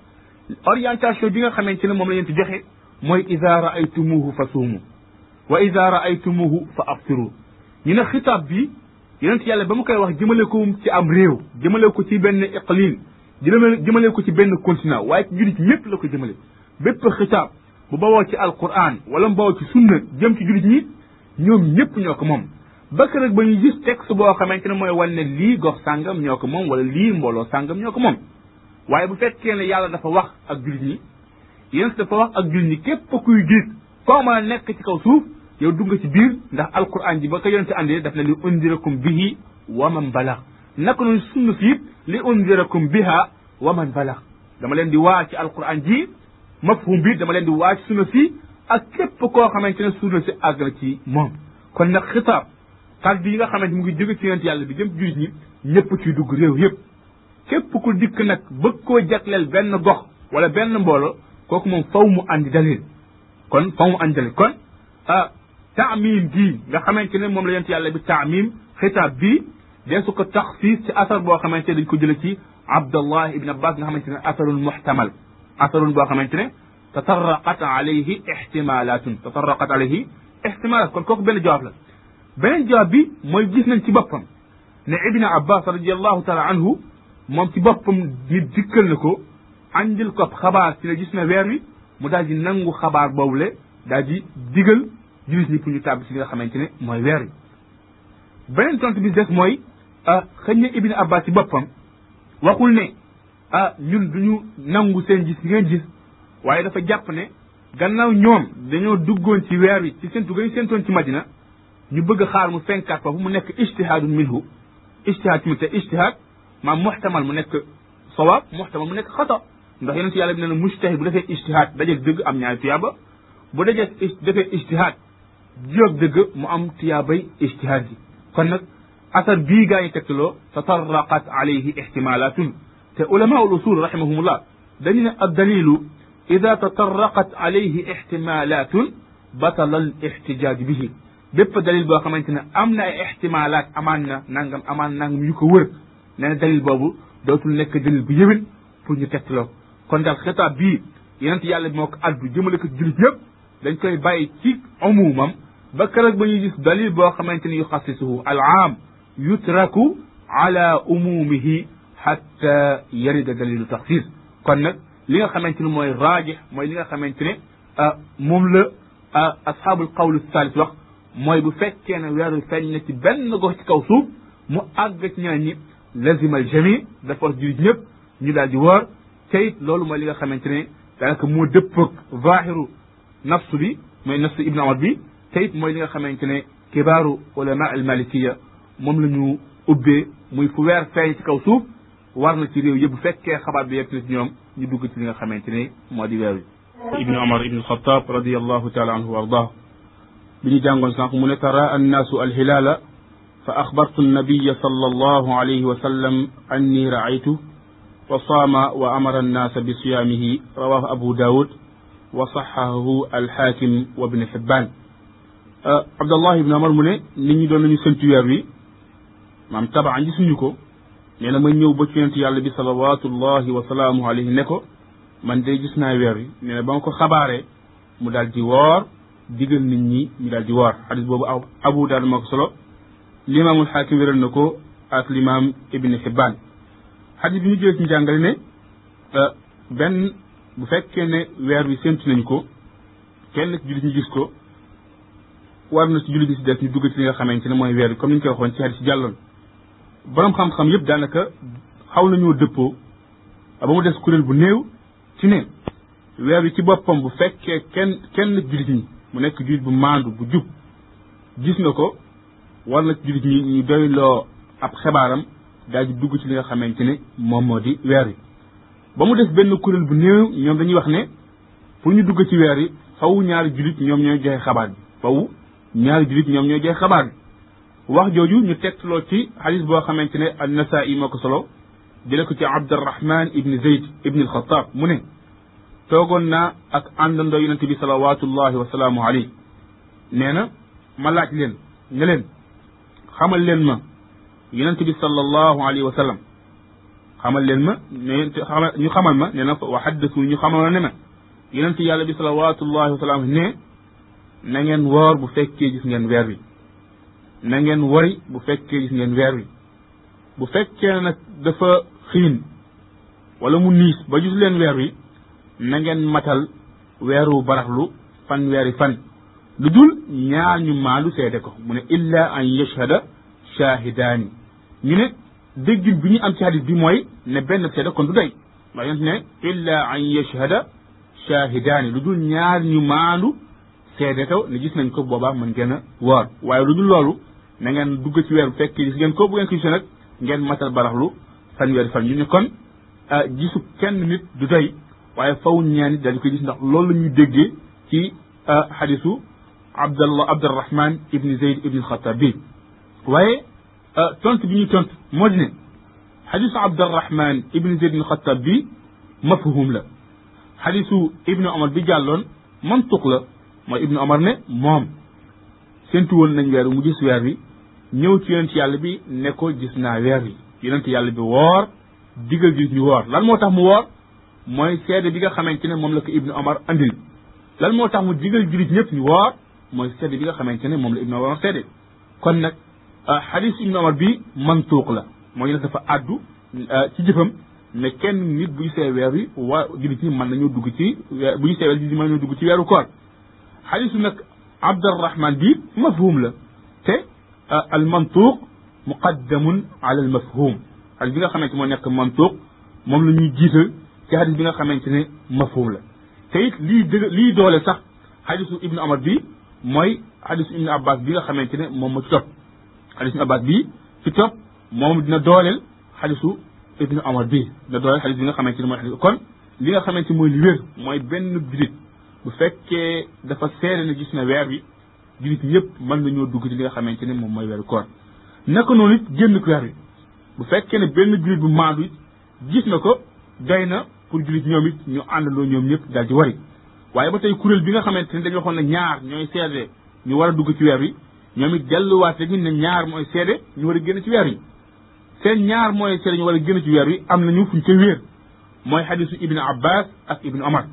orientation bi nga xamante ne moom la leen di joxe mooy ida raaytumuhu fa suumu wa ida raaytumuhu fa aftiru ñu ne xitaab bi yonent yàlla ba mu koy wax jëmale ko ci am réew jëmale ko ci benn iqlim jëmale jëmale ko ci benn continent waaye ci jullit ñëpp la ko jëmale bépp xitaab bu bawoo ci alquran wala mu bawoo ci sunna jëm ci jullit ñi ñoom ñëpp ñoo ko moom bakk rek ba ñu gis texte boo xamante ne mooy wan ne lii gox sàngam ñoo ko moom wala lii mbooloo sàngam ñoo ko moom waaye bu fekkee ne yàlla dafa wax ak jullit ñi yéen dafa wax ak jullit ñi képp kuy gis koo mën a nekk ci kaw suuf yow dugg ci biir ndax alquran ji ba ko yonente andee daf ne li undirakum bihi wa man balax naka noonu sunna si it li undirakum biha wa man balax dama leen di waa ci alquran ji mafhum bi dama leen di waa ci sunna si ak képp koo xamante ne sunna si àgg na ci moom kon nag xitaab kàddu yi nga xamante mu ngi jóge ci yonent yàlla bi jëm ci jullit ñi ñëpp ciy dugg réew yëpp képp ku dikk nag bëgg koo jagleel benn gox wala benn mbooloo kooku moom faw mu andi dalil kon faw mu andi dalil kon ah taamim gii nga xamante ne moom la yonent yàlla bi taamim xitaab bii dee su ko taxsiis ci asar boo xamante ne dañ ko jële ci abdallah ibn abbas nga xamante ne asarun muxtamal asarun boo xamante ne tatarraqat alayhi ixtimalatun tatarraqat alayhi ixtimalat kon kooku benn jawaab la beneen jawaab bi mooy gis nañ ci boppam ne ibn abbas radiallahu taala anhu moom ci boppam nit dikkal na ko andil ko xabaar ci ne gis na weer wi mu daal di nangu xabaar boobule daal di digal jullit ñi pour ñu tàbbi si li nga xamante ne mooy weer wi beneen tontu bi des mooy xëñ na ibn abbas ci boppam waxul ne ah ñun duñu nangu seen gis ngeen gis waaye dafa jàpp ne gannaaw ñoom dañoo duggoon ci weer wi ci seentu gañ seentoon ci madina ñu bëgg a xaar mu fenkaat foofu mu nekk ijtihaadun minhu ijtihaad tamit te ijtihaad maam muxtamal mu nekk sawaab muxtamal mu nekk xata ndax yonent yàlla bi nee na mujtahid bu defee ijtihaad dajeeg dëgg am ñaari tuyaaba bu dajee defee ijtihaad jiyoog dëgg mu am tuyaabay ijtihaad ji kon nag asar bii gaa yi tegtaloo tatarraqat alayhi ixtimalatun te ulama ul usul rahimahumullah dañu ne ad dalilu ida tatarraqat alayhi ixtimalatun batala al ixtijaaj bihi bépp dalil boo xamante ne am na ay ixtimalaat amaan na nangam amaan nangam yu ko wër nee na dalil boobu dootul nekk dalil bu yëwin pour ñu tegtaloo kon daal xitaab bii yonent yàlla bi moo ko addu jëmale ko jullit yëpp dañ koy bàyyi ci umumam ba keroog ba ñuy gis dalil boo xamante ni yuxassisuhu al aam yutraku ala umumihi xatta yarida dalilu taxsis kon nag li nga xamante ni mooy raajix mooy li nga xamante ne moom la asxaabul qawl salis wax mooy bu fekkee ne weeru feeñ na ci benn gox ci kaw suuf mu àgg ci ñaan ñi lazima al jami dafa wax jullit ñëpp ñu daal di woor te it loolu mooy li nga xamante ne daanaka moo dëppoog zahiru nafsu bi mooy nafsu ibn Umar bi te it mooy li nga xamante ne kibaaru ulama al malikiya moom la ñu ubbee muy fu weer feeñ ci kaw suuf war na ci réew yëpp bu fekkee xabaar bi yegg na ci ñoom ñu dugg ci li nga xamante ne moo di weer wi ibni Umar ibn Xataab radiallahu taala anhu wa ardah bi ñu jàngoon sànq mu ne tara annaasu alhilaala fa axbartu annabiya sal allahu alayhi wa sallam anni raaytu wa saama wa amara annaasa bi siyaamihi rawahu abu daawud wa saxahahu alxaakim wa ibn xibbaan abdallah ibn amar mu ne nit ñi doon nañu sëntu weer wi maam tabaan gisuñu ko nee na ma ñëw ba ci yonent yàlla bi salawatullahi wa salaamuhu alayhi ne ko man de gis naa weer wi nee na ba ma ko xabaaree mu daal di woor digal nit ñi ñu daal di woor xadis boobu abu daal moo ko solo limaamul xaakim wéral na ko ak limaam ibn xibbaan xadis bi ñu jëlee ci njàngale ne benn bu fekkee ne weer wi séntu nañ ko kenn ci jullit ñu gis ko war na ci jullit ñi si des ñu dugg ci li nga xamante ne mooy weer wi comme ni ñu koy waxoon ci xadis ci jàlloon borom xam-xam yëpp daanaka xaw nañoo dëppoo ba mu des kuréel bu néew ci ne weer wi ci boppam bu fekkee kenn kenn jullit ñi mu nekk jullit bu maandu bu jub gis na ko war na ci jullit ñi ñu doyloo ab xebaaram daal di dugg ci li nga xamante ne moom moo di weer wi ba mu des benn kuréel bu néew ñoom dañuy wax ne pour ñu dugg ci weer yi faw ñaari jullit ñoom ñooy joxe xabaar bi faw ñaari jullit ñoom ñooy joxe xabaar bi wax jooju ñu tegtaloo ci xadis boo xamante ne an nasaa'i moo ko solo jële ko ci abdurrahman ibni zayd ibni alxataab mu ne toogoon naa ak àndandoo yonente bi salawatullahi wa salaamu alayhi nee na ma laaj leen ne leen xamal leen ma yonente bi sallallahu alayhi wa sallam xamal leen ma ne xamal ñu xamal ma ne na wa xaddasu ñu xamal ma ne ma yonent yàlla bi salawatullahi wa salaam ne na ngeen woor bu fekkee gis ngeen weer wi na ngeen wori bu fekkee gis ngeen weer wi bu fekkee nag dafa xiin wala mu niis ba gis leen weer wi na ngeen matal weeru baraxlu fan weeri fan lu dul ñaar ñu maalu seede ko mu ne illa an yashhada shaahidaani ñu ne déggin bi ñu am ci hadis bi mooy ne benn seede kon du doy ndax yonent ne illa an yashhada shaahidaani lu dul ñaar ñu maalu seede ko ne gis nañ ko boobaa mën ngeen a woor waaye lu dul loolu na ngeen dugg ci weer bu fekkee gis ngeen ko bu ngeen ko gisee nag ngeen matal baraxlu fan weeri fan ñu ne kon gisu kenn nit du doy waaye faw ñaan it dañu koy gis ndax loolu la ñuy déggee ci xadisu abdallah abdurahman ibni zeyd ibni xatab bi waaye tontu bi ñuy tontu moo di ne xadisu abdurahman ibni zeyd ibni xatab bi mafhum la xadisu ibni omar bi jàlloon mantuq la mooy ibni omar ne moom séntu woon nañ weer mu gis weer wi ñëw ci yonent yàlla bi ne ko gis naa weer wi yonent yàlla bi woor digal gis ñu woor lan moo tax mu woor mooy seede bi nga xamante ne moom la ko ibnu omar andil lan moo tax mu digal julit ñëpp ñu woor mooy seede bi nga xamante ne moom la ibnu omar seede kon nag xadis ibnu omar bi mantuuq la mooy nag dafa àddu ci jëfam ne kenn nit bu gisee weer wi waa julit ñi mën nañoo dugg ci bu gisee weer julit ñi mën nañoo dugg ci weeru koor xadisu nag abdurahman bi mafhum la te al mantuuq muqaddamun ala al mafhum xadis bi nga xamante moo nekk mantuuq moom la ñuy jiital ci xadis bi nga xamante ne mafhum la te it lii dëgg lii doole sax xadisu ibnu omar bi mooy xadisu ibnu abbas bi nga xamante ne moom ma ci topp xadisu ibnu abbas bi ci topp moom dina dooleel xadisu ibnu omar bi dina dooleel xadis bi nga xamante ne mooy xadis kon li nga xamante mooy li wér mooy benn julit bu fekkee dafa seede ne gis na weer bi julit ñëpp mën nañoo dugg ci li nga xamante ne moom mooy weeru koor naka noonu it génn ko weer bi bu fekkee ne benn julit bu maandu it gis na ko doy na pour jullit ñoom it ñu àndandoo ñoom ñëpp daal di wari waaye ba tey kuréel bi nga xamante ne dañu waxoon ne ñaar ñooy seede ñu war a dugg ci weer wi ñoom it delluwaat rek ne ñaar mooy seede ñu war a génn ci weer wi seen ñaar mooy seede ñu war a génn ci weer wi am nañu fuñ koy wéer mooy xadisu ibnu abbas ak ibnu omar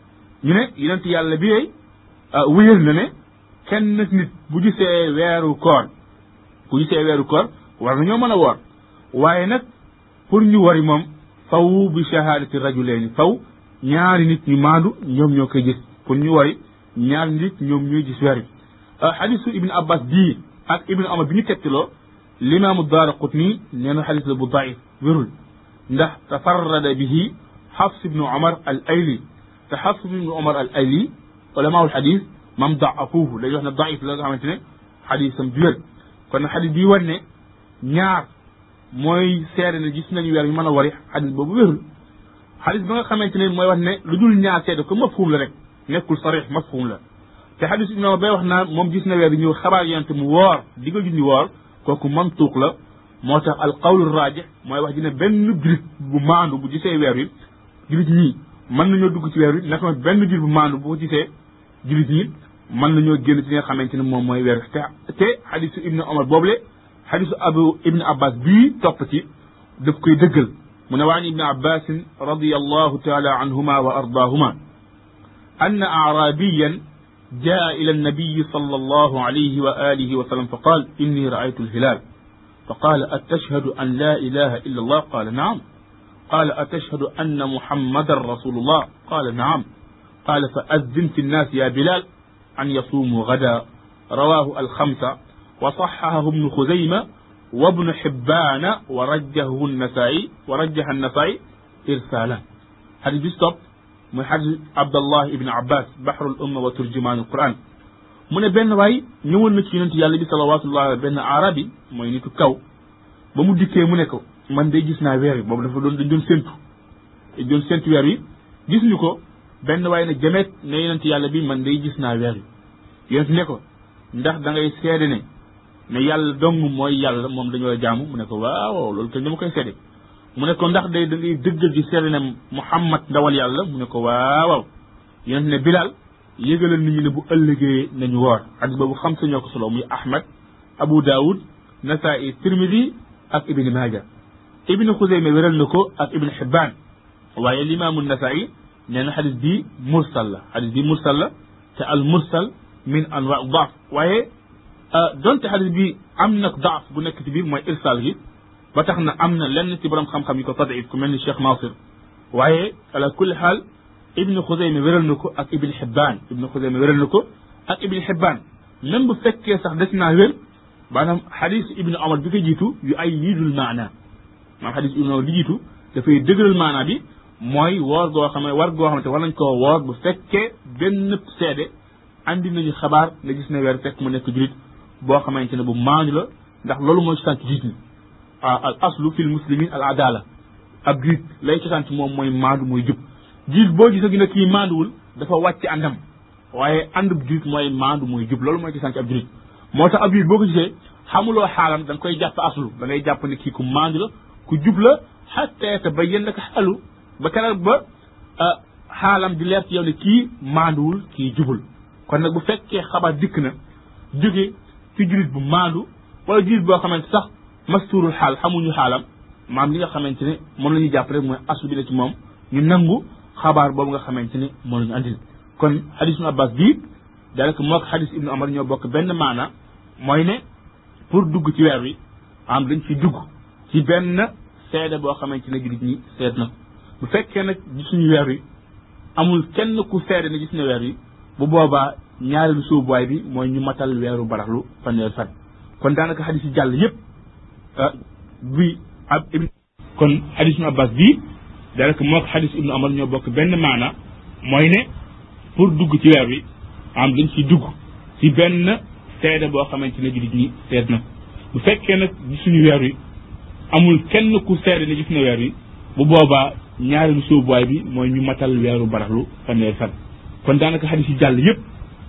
ñu ne yonent yàlla bi yey wéyal na ne kenn nit bu gisee weeru koor bu gisee weeru koor war nañoo mën a woor waaye nag pour ñu wari moom faw bi shahadati rajulayni faw ñaari nit ñu maandu ñoom ñoo koy gis pour ñu wari ñaari nit ñoom ñooy gis weer bi xadisu ibnu abbas bii ak ibnu omar bi ñu tegtaloo limaamu daara qutni nee na xadis la bu daif wérul ndax tafarrada bihi xafs ibnu omar al ayli te xafs ibnu omar al ayli ulamaul xadis mam daafuuhu dañuy wax ne daif la nga xamante ne xadisam du wér kon nag xadis bii wan ne ñaar mooy seede ne gis nañu weer ñu mën a wari xadis boobu wérul xadis ba nga xamante ne mooy wax ne lu dul ñaar seede ko mafhum la rek nekkul sarix mafhum la te xadis ibnu omar bay wax naa moom gis na weer bi ñëw xabaar yonente mu woor digal ju ñu woor kooku mantuuq la moo tax al qawlu raajix mooy wax ji ne benn julit bu maandu bu gisee weer wi julit ñi mën nañoo dugg ci weer wi naka benn julit bu maandu bu ko gisee julit ñi mën nañoo génn ci li nga xamante ne moom mooy weer wi te te xadisu ibnu omar boobule xadisu abu ibnu abbas bii topp ci daf koy dëggal mu ne waan ibnu abbasin radiallahu taala anhuma wa ardaahuma أن أعرابيا جاء إلى النبي صلى الله عليه وآله وسلم فقال إني رأيت الهلال فقال أتشهد أن لا إله إلا الله قال نعم قال أتشهد أن محمد رسول الله قال نعم قال فأذن في الناس يا بلال أن يصوموا غدا رواه الخمسة وصححه ابن خزيمة وابن حبان ورجه النسائي ورجح النسائي إرسالا هذه بيستوب mooy xadis abdallah ibni abbas bahrul umma wa turjumaanul quran mu ne benn waay ñëwoon na ci yonent yàlla bi salawatullah benn arabi mooy nitu kaw ba mu dikkee mu ne ko man day gis naa weer wi boobu dafa doon dañ doon séntu dañ doon séntu weer wi gis ñu ko benn waay ne jameet ne yonent yàlla bi man day gis naa weer wi yonent ne ko ndax da ngay seede ne ne yàlla dong mooy yàlla moom dañoo la jaamu mu ne ko waaw loolu kenn dama koy seede mu ne ko ndax day da ngay dëggal di seede ne Muhammad ndawal yàlla mu ne ko waaw yonent ne Bilal yëgalal nit ñi ne bu ëllëgee nañu woor xadis boobu xam sa ñoo ko solo muy Ahmad Abu Daoud Nasaa'i Tirmidi ak Ibni Maaja ibnu xuseyme wéral na ko ak ibnu xibbaan waaye limaamu nasai nee na xadis bi mursal la xadis bi mursal la te al mursal min anwa daaf waaye donte xadis bi am na daaf bu nekk ci biir mooy irsal gi ba tax na am na lenn ci borom xam-xam yi ko tadif ku mel ni Cheikh Nasir waaye ala kulli xaal ibnu xuseyme wéral na ko ak ibnu xibbaan ibnu xuseyme wéral na ko ak ibnu xibbaan même bu fekkee sax des naa wér maanaam xadis ibnu omar bi ko jiitu yu ay yiidul maana maanaam xadis ibnu omar bi jiitu dafay dëgëral maana bi mooy woor goo xam ne war goo xamante war nañ koo woor bu fekkee benn seede andi nañu xabaar nga gis ne weer fekk mu nekk julit boo xamante ne bu maandu la ndax loolu mooy cosaan ci julit ñi al aslu fil muslimin al adala ab julit lay cosaan ci moom mooy maandu mooy jub julit boo gis gi ne kii maanduwul dafa wàcc àndam waaye àndub julit mooy maandu mooy jub loolu mooy cosaan ci ab julit moo tax ab julit boo ko gisee xamuloo xaalam da nga koy jàpp aslu da ngay jàpp ne kii ku maandu la ku jub la xatta yatabayyana laka xaalu ba keroog ba xaalam di leer ci yow ne kii maanduwul kii jubul kon nag bu fekkee xabaar dikk na jóge ci julit bu maandu wala julit boo xamante sax mastuurul xaal xamuñu xaalam maam li nga xamante ne moom la ñuy jàpp rek mooy asu bi la ci moom ñu nangu xabaar boobu nga xamante ne moom la ñu andil kon xadis ibnu abbas bii daanaka moo ko xadis ibnu amar ñoo bokk benn maana mooy ne pour dugg ci weer wi am dañ fi dugg ci benn seede boo xamante ne julit ñi seet na bu fekkee nag gisuñu weer wi amul kenn ku seede ne gis ne weer wi bu boobaa ñaareelu sóobuwaay bi mooy ñu matal weeru baraxlu fanweer fan kon daanaka xadis yi jàll yépp bi ab ibn kon xadis ibnu abbas bii daanaka moo ko xadis ibnu amar ñoo bokk benn maana mooy ne pour dugg ci weer wi am dañ ci dugg ci benn seede boo xamante ne jullit ñi seet na bu fekkee nag gisuñu weer wi amul kenn ku seede ne gis na weer wi bu boobaa ñaareelu sóobuwaay bi mooy ñu matal weeru baraxlu fanweer fan kon daanaka xadis yi jàll yépp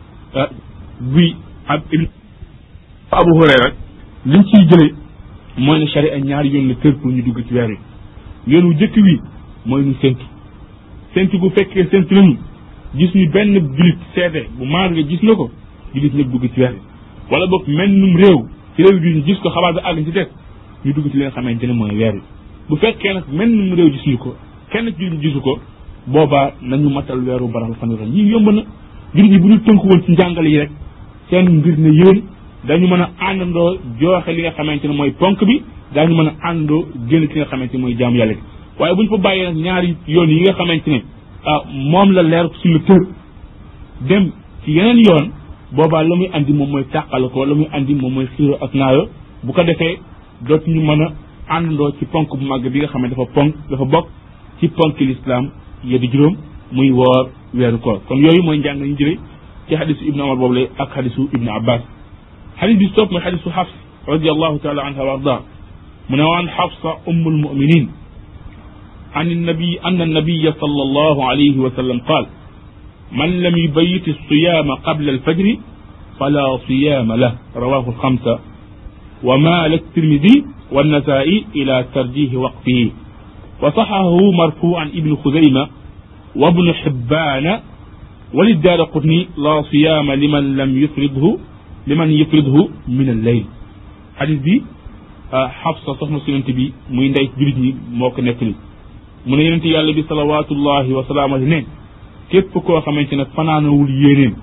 bi ab ibn abu hurayra liñ ciy jëlee mooy ne sharia ñaari yoon la tër pour ñu dugg ci weer wi yoon wu jëkk wi mooy ñu séntu séntu bu fekkee séntu nañu gis ñu benn julit seede bu maandu nga gis na ko julit ñëpp dugg ci weer wi wala boog mennum réew ci réew bi ñu gis ko xabaar bi àgg ci teg ñu dugg ci li nga xamante ne mooy weer wi bu fekkee nag mennum réew gis ñu ko kenn ci julit gisu ko boobaa nañu matal weeru baraxlu fanweer fan yii yomb na julit yi bu ñu tënku woon ci njàngale yi rek seen mbir ne yéen dañu mën a àndandoo jooxe li nga xamante ne mooy ponk bi daañu mën a àndandoo génn ci nga xamante ne mooy jaamu yàlla gi waaye bu ñu fa bàyyee nag ñaari yoon yi nga xamante ne ah moom la leer suñu tër dem ci yeneen yoon boobaa la muy andi moom mooy tàqal ko la muy andi moom mooy xiiro ak naayo bu ko defee dootuñu mën a àndandoo ci ponk bu màgg bi nga xam ne dafa ponk dafa bokk ci ponk lislaam yeddi juróom muy woor weeru koor kon yooyu mooy njàng ñu jëlee ci xadisu ibnu amar boobu lay ak xadisu ibnu abbas xadis bi topp mooy xadisu xafs radiallahu taala anha wa arda mu ne waan xafsa umm almuminin عن النبي أن النبي صلى الله عليه وسلم قال من لم يبيت الصيام قبل الفجر فلا صيام له رواه الخمسة ومال الترمذي والنسائي إلى ترجيح وقفه وصححه مرفوعا ابن خزيمة وابن حبان وللدار قطني لا صيام لمن لم يفرضه لمن يفرضه من الليل حديث بي حفصة صحن سننت بي muy ndey julit ñi moo ko nettali mu ne yonente yàlla bi salawatullahi wa salaam ne képp koo xamante ne fanaanawul yéeneem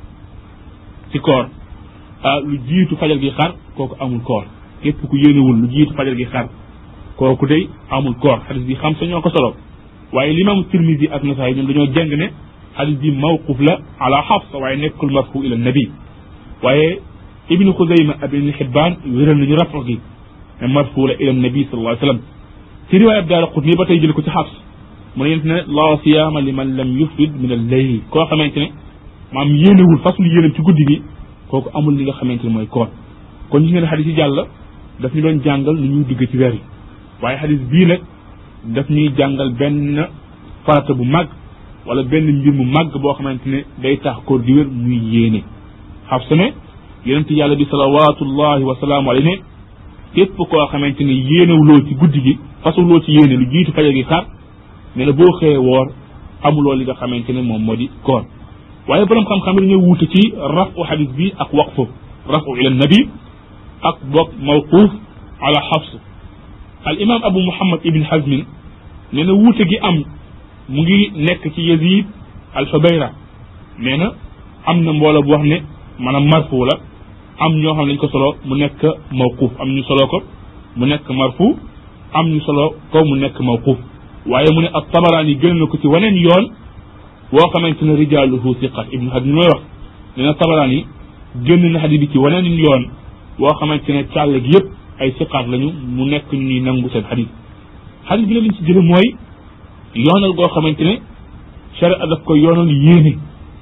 ci koor ah lu jiitu fajal gi xar kooku amul koor képp ku yéenewul lu jiitu fajal gi xar kooku day amul koor xadis bi xam sa ñoo ko solo waaye limaamu tirmisi ak nasaay ñoom dañoo jàng ne xadis bi mawquf la ala xafsa waaye nekkul marfu ila nabi waaye ibnu xuzayma ak ibnu xibbaan wéral nañu rafa gi ne marfu la ila nabi sallallahu alayhi wa sallam ci riwaaya ab daara xut nii ba tey jël ko ci xafs mu ne yent ne la siyaama liman lam yufrid min al layl koo xamante ne maam yéenewul fasul yéenam ci guddi gi kooku amul li nga xamante ne mooy koor kon gis ngeen xadis yi jàll daf ñu doon jàngal nu ñuy dugg ci weer yi waaye xadis bii nag daf ñuy jàngal benn farata bu mag wala benn mbir mu mag boo xamante ne day tax koor di wér muy yéene xaf sa ne yonent yàlla bi salawatullahi wa salaamu alayhi ne képp koo xamante ne yéenewuloo ci guddi gi fasuloo ci yéene lu jiitu fajar gi xar ne la boo xëyee woor amuloo li nga xamante ne moom moo di koor waaye borom xam-xam dañoo wuute ci rafu xadis bi ak waqfu rafu ila nabi ak bokk mawquuf ala xafs al imam abu muhammad ibn hazmin nee na wuute gi am mu ngi nekk ci yazid al xubayra nee na am na mbooloo bu wax ne maanaam marfu la am ñoo xam ne dañ ko solo mu nekk mawquuf am ñu solo ko mu nekk marfu am ñu solo ko mu nekk mawquuf waaye mu ne ab tabaraan yi gën na ko ci waneen yoon woo xamante ne rijaaluhu siqat ibnu hazm mooy wax nee na tabaraan yi génn na xadis bi ci waneen yoon woo xamante ne càll gi yëpp ay siqaat lañu mu nekk ñu ñuy nangu seen xadis xadis bi la liñ ci jële mooy yoonal goo xamante ne sharia daf ko yoonal yéene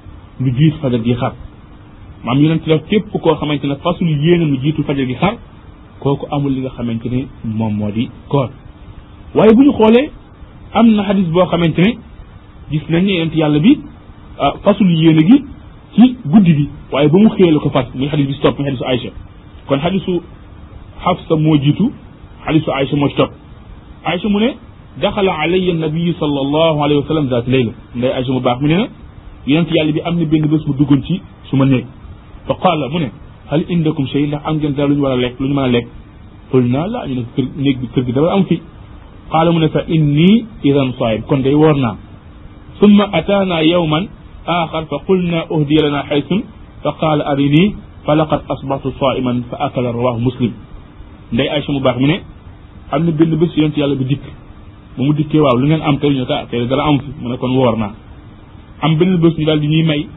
lu jiit fajar gi xar maam yonent la képp koo xamante ne fasul yéene lu jiitu fajar gi xar kooku amul li nga xamante ne moom moo di koor waaye bu ñu xoolee am na xadis boo xamante ne gis nañ ne yonent yàlla bi fasul yéene gi ci guddi gi waaye ba mu xëyee la ko fas muy xadis bi si topp muy xadisu Aïcha kon xadisu Xafsa moo jiitu xadisu Aïcha moo ci topp Aïcha mu ne daxala alayya nabiyu sallallahu alayhi wa sallam zaat layla nday Aïcha mu baax mu ne na yonent yàlla bi am na benn bés mu duggoon ci su ma néeg fa qaala mu ne hal indakum shay ndax am ngeen dara lu ñu war a lekk lu ñu mën a lekk xul naa la ñu ne kër néeg bi kër gi dara am fi qaala mu ne fa inni idan saayim kon day woor naa summa ataana yawman axar fa qulna uhdiya lana xaysun fa qaala arini fa laqad asbahtu saiman fa akala rawahu muslim nday Aïcha mu baax mu ne am na benn bés yonent yàlla bi dikk ba mu dikkee waaw lu ngeen am tey ñu ne ko ah tey dara am fi mu ne kon woor naa am benn bés ñu daal di ñuy may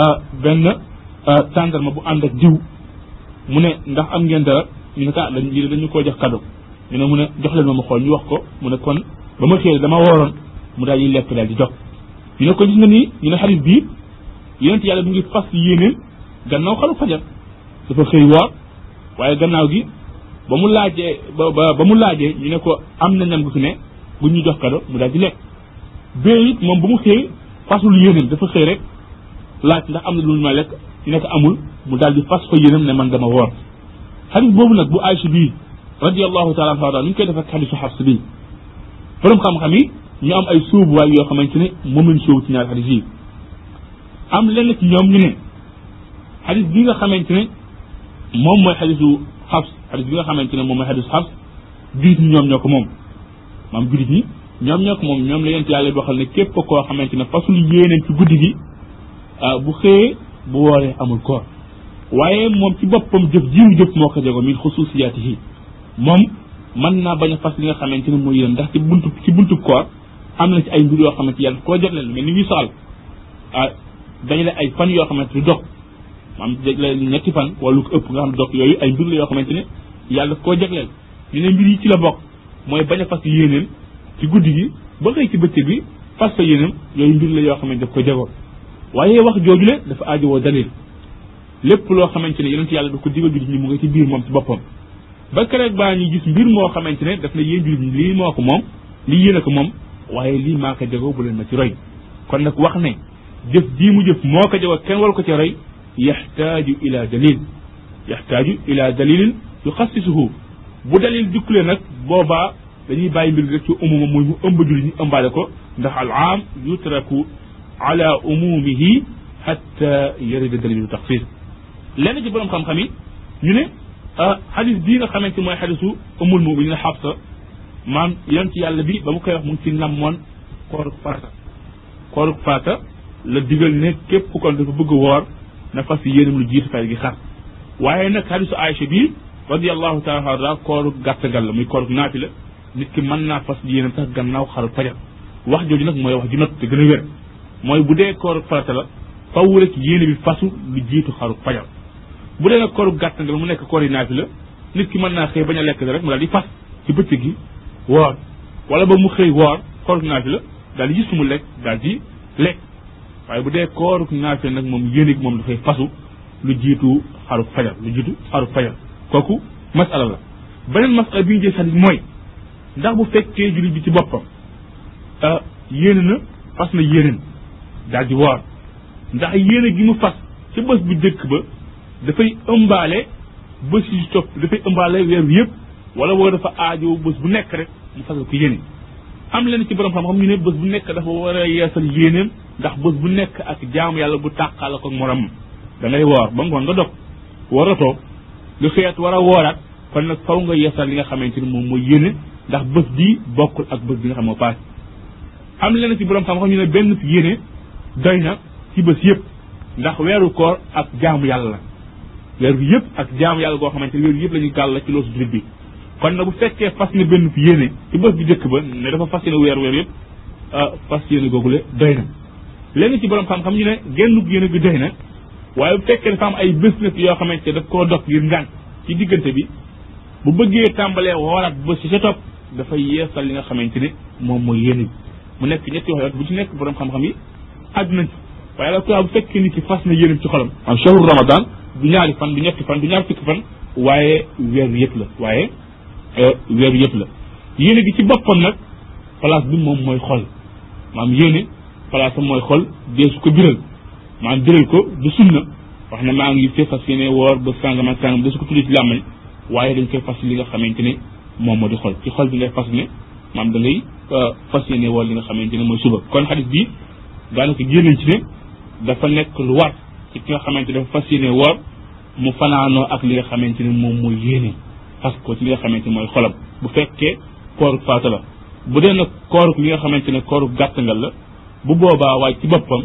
benn tàndarma bu ànd ak diw mu ne ndax am ngeen dara ñu ne ko ah dañ lii dañu koo jox cadeau ñu ne mu ne jox leen ma ma xool ñu wax ko mu ne kon ba ma xëyee dama wooroon mu daal di lekk daal di jox ñu ne ko gis nga nii ñu ne xarit bii yonent yàlla bi ngi fas yéeneen gannaaw xalu fajar dafa xëy woor waaye gannaaw gi ba mu laajee ba ba ba mu laajee ñu ne ko am na ñam gu fi ne bu ñu jox cadeau mu daal di lekk bee it moom ba mu xëy fasul yéeneen dafa xëy rek laaj ndax am na lu ma lekk ñu ne ko amul mu daal di fas fa yéenam ne man dama woor xadis boobu nag bu Aïcha bii radiallahu taala anha daal ñu koy def ak xadisu Xafs bii borom xam-xam yi ñu am ay sóobuwaay yoo xamante ne moom lañ sóobu ci ñaari xadis yi am lenn ci ñoom ñu ne xadis bi nga xamante ne moom mooy xadisu Xafs xadis bi nga xamante ne moom mooy xadisu Xafs jullit ñi ñoom ñoo ko moom maam jullit ñi ñoom ñoo ko moom ñoom la yent yàlla waxal ne képp koo xamante ne fasul yéeneen ci guddi gi bu xëyee bu wooree amul koor waaye moom ci boppam jëf jiw jëf moo ko jego min xususiyaatihi moom mën naa bañ a fas li nga xamante ne mooy yéen ndax ci buntu ci buntu koor am na ci ay mbir yoo xamante yàlla koo jagleel mais ni ñuy soxal ah dañ la ay fan yoo xamante du dog maam jagleel ñetti fan wala lu ko ëpp nga xam ne dog yooyu ay mbir la yoo xamante ne yàlla koo jagleel ñu ne mbir yi ci la bokk mooy bañ a fas yéeneen ci guddi gi ba xëy ci bëccëg bi fas fa yéeneen yooyu mbir la yoo xamante daf ko jegoo waaye wax jooju le dafa aajowoo dalil lépp loo xamante ne yonent yàlla daf ko digal jullit ñi mu ngi ci biir moom ci boppam ba keroog baa ñuy gis mbir moo xamante ne daf na yéen jullit ñi lii moo ko moom lii yéen a ko moom waaye lii maa ko jegoo bu leen ma ci roy kon nag wax ne jëf jii mu jëf moo ko jegoo kenn war ko ci roy yaxtaaju ila dalil yaxtaaju ila dalilin yuxassisuhu bu dalil jukkulee nag boobaa dañuy bàyyi mbir rek ci umuma muy mu ëmb jullit ñi ëmbaale ko ndax al aam yutraku ala umumihi xatta yarida dalilu taxsis lenn ci borom xam-xam yi ñu ne xadis bii nga xamante mooy xadisu umul muminin xabsa maam yonent yàlla bi ba mu koy wax mu ngi ci namoon kooruk faata kooruk faata la digal ne képp kon dafa bëgg woor na fas yéenam lu jiitu fay gi xar waaye nag xadisu Aïcha bii radiallahu taala anha kooruk gàttagal la muy kooruk naati la nit ki mën naa fas yéenam sax gannaaw xaru fajar wax jooju nag mooy wax ji not te gën a wér mooy bu dee kooruk farata la faw rek yéene bi fasu lu jiitu xaruk fajar bu dee nag kooruk gàtt nga mu nekk koor yi naafi la nit ki mën naa xëy bañ a lekk rek mu daal di fas ci bëccëg gi woor wala ba mu xëy woor kooruk naafi la daal di gis mu lekk daal di lekk waaye bu dee kooruk naafi la nag moom yéene gi moom dafay fasu lu jiitu xaruk fajar lu jiitu xaruk fajar kooku masala la beneen masala bi ñu jël xadis mooy ndax bu fekkee jullit bi ci boppam yéene na fas na yéeneen daal di woor ndax yéene gi mu fas ci bés bu dëkk ba dafay ëmbaale bés yi topp dafay ëmbaale weer wi yëpp wala woo dafa aajo bés bu nekk rek mu fasal ko yéene am leen ci borom xam-xam ñu ne bés bu nekk dafa war a yeesal yéeneem ndax bés bu nekk ak jaamu yàlla bu tàqaala ko morom da ngay woor ba ngoon nga dog waratoo nga xëyaat war a wooraat kon nag faw nga yeesal li nga xamante ni moom mooy yéene ndax bés bii bokkul ak bés bi nga xam moo paase am leneen ci borom xam-xam ñu ne benn yéene doy na ci bés yëpp ndax weeru koor ak jaamu yàlla la weeru yëpp ak jaamu yàlla goo xamante ne weeru yëpp la ñu gàll ci loosu jullit bi kon nag bu fekkee fas ne benn fi yéene ci bés bi njëkk ba ne dafa fas yéene weer weer yëpp fas yéene googule doy na léegi ci borom xam-xam ñu ne genn yéene gi doy na waaye bu fekkee dafa am ay bés nag yoo xamante ne daf koo dog ngir ngànk ci diggante bi bu bëggee tàmbalee wooraat bés ci sa topp dafay yeesal li nga xamante ne moom mooy yéene bi mu nekk ñetti wax bu ci nekk borom xam-xam yi àgg nañ ci waaye la quoi bu fekkee nit ki fas na yéene ci xolam am shahru ramadan du ñaari fan du ñetti fan du ñaar fukki fan waaye weeru yëpp la waaye weeru yëpp la yéene gi ci boppam nag place bi moom mooy xol maam yéene place am mooy xol dee su ko biral maam biral ko du sunna wax ne maa ngi fee fas yéene woor ba sàngam ak sàngam dee su ko tuddi ci làmmañ waaye dañ koy fas li nga xamante ne moom moo di xol ci xol bi ngay fas ne maam da ngay fas yéene woor li nga xamante ne mooy suba kon xadis bi daanaka génnañ ci ne dafa nekk lu war ci ki nga xamante dafa fas yéene woor mu fanaanoo ak li nga xamante ne moom mooy yéene fas ko ci li nga xamante ne mooy xolam bu fekkee kooruk faata la bu dee nag kooruk li nga xamante ne kooruk gàttangal la bu boobaa waaye ci boppam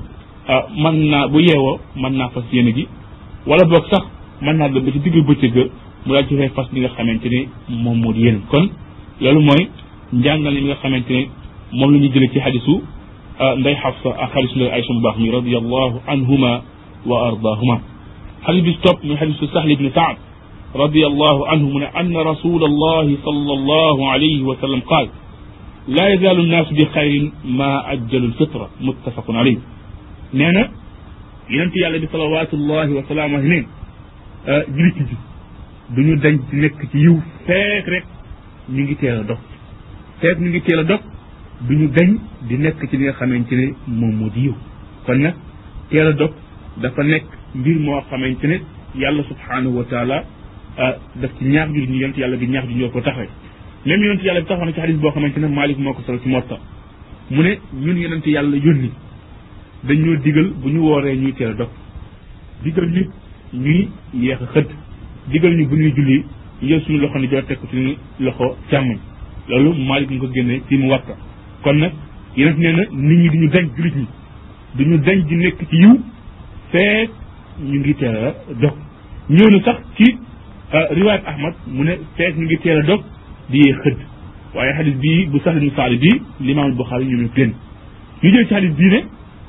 mën naa bu yeewoo mën naa fas yéene gi wala boog sax mën naa dem ba ci digg bëccëg mu daal ci fay fas li nga xamante ne moom moo di yéene kon loolu mooy njàngale mi nga xamante ne moom la ñuy jëlee ci xadisu nday xafsa ak xadisu nday aysa bu baax mi radiallahu anhuma wa ardaahuma xadis bi topp muy xadisu sahl ibni saad radiallahu anhu mu ne anna rasul allahi sal allahu alayhi wa sallam qaal laa yazaalu nnaasu bi xayrin ma ajjalu lfitra muttafaqun alayh nee na yonent yàlla bi salawatullahi wa salaamu alayhi neen julit ji duñu dañ ci nekk ci yiw feek rek ñu ngi teel a dog feek ñu ngi teel a dog duñu dañ di nekk ci li nga xamante ne moom moo di yiw kon nag teel a dog dafa nekk mbir moo xamante ne yàlla subhanahu wa taala daf ci ñaax jullit ñi yonent yàlla bi ñaax ju ñoo ko taxawee même yonent yàlla bi taxaw na ci xadis boo xamante ne Malik moo ko solo ci Muwatta mu ne ñun yonent yàlla yónni dañoo digal bu ñu wooree ñuy teel a dog digal ñu ñuy yeex a xëdd digal ñu bu ñuy julli ñu jël suñu loxo ni joor teg ko suñu loxo càmmoñ loolu Malik mu ko génnee ci Muwatta kon nag yonent nee na nit ñi duñu dañ jullit ñi duñu dañ di nekk ci yiw feek ñu ngi teel a dog ñëw na sax ci riwaayat Ahmad mu ne feek ñu ngi teel a dog di yee xëdd waaye xadis bii bu sax ibnu saali bii limaam Buxaari ñu ne génn ñu jël ci xadis bii ne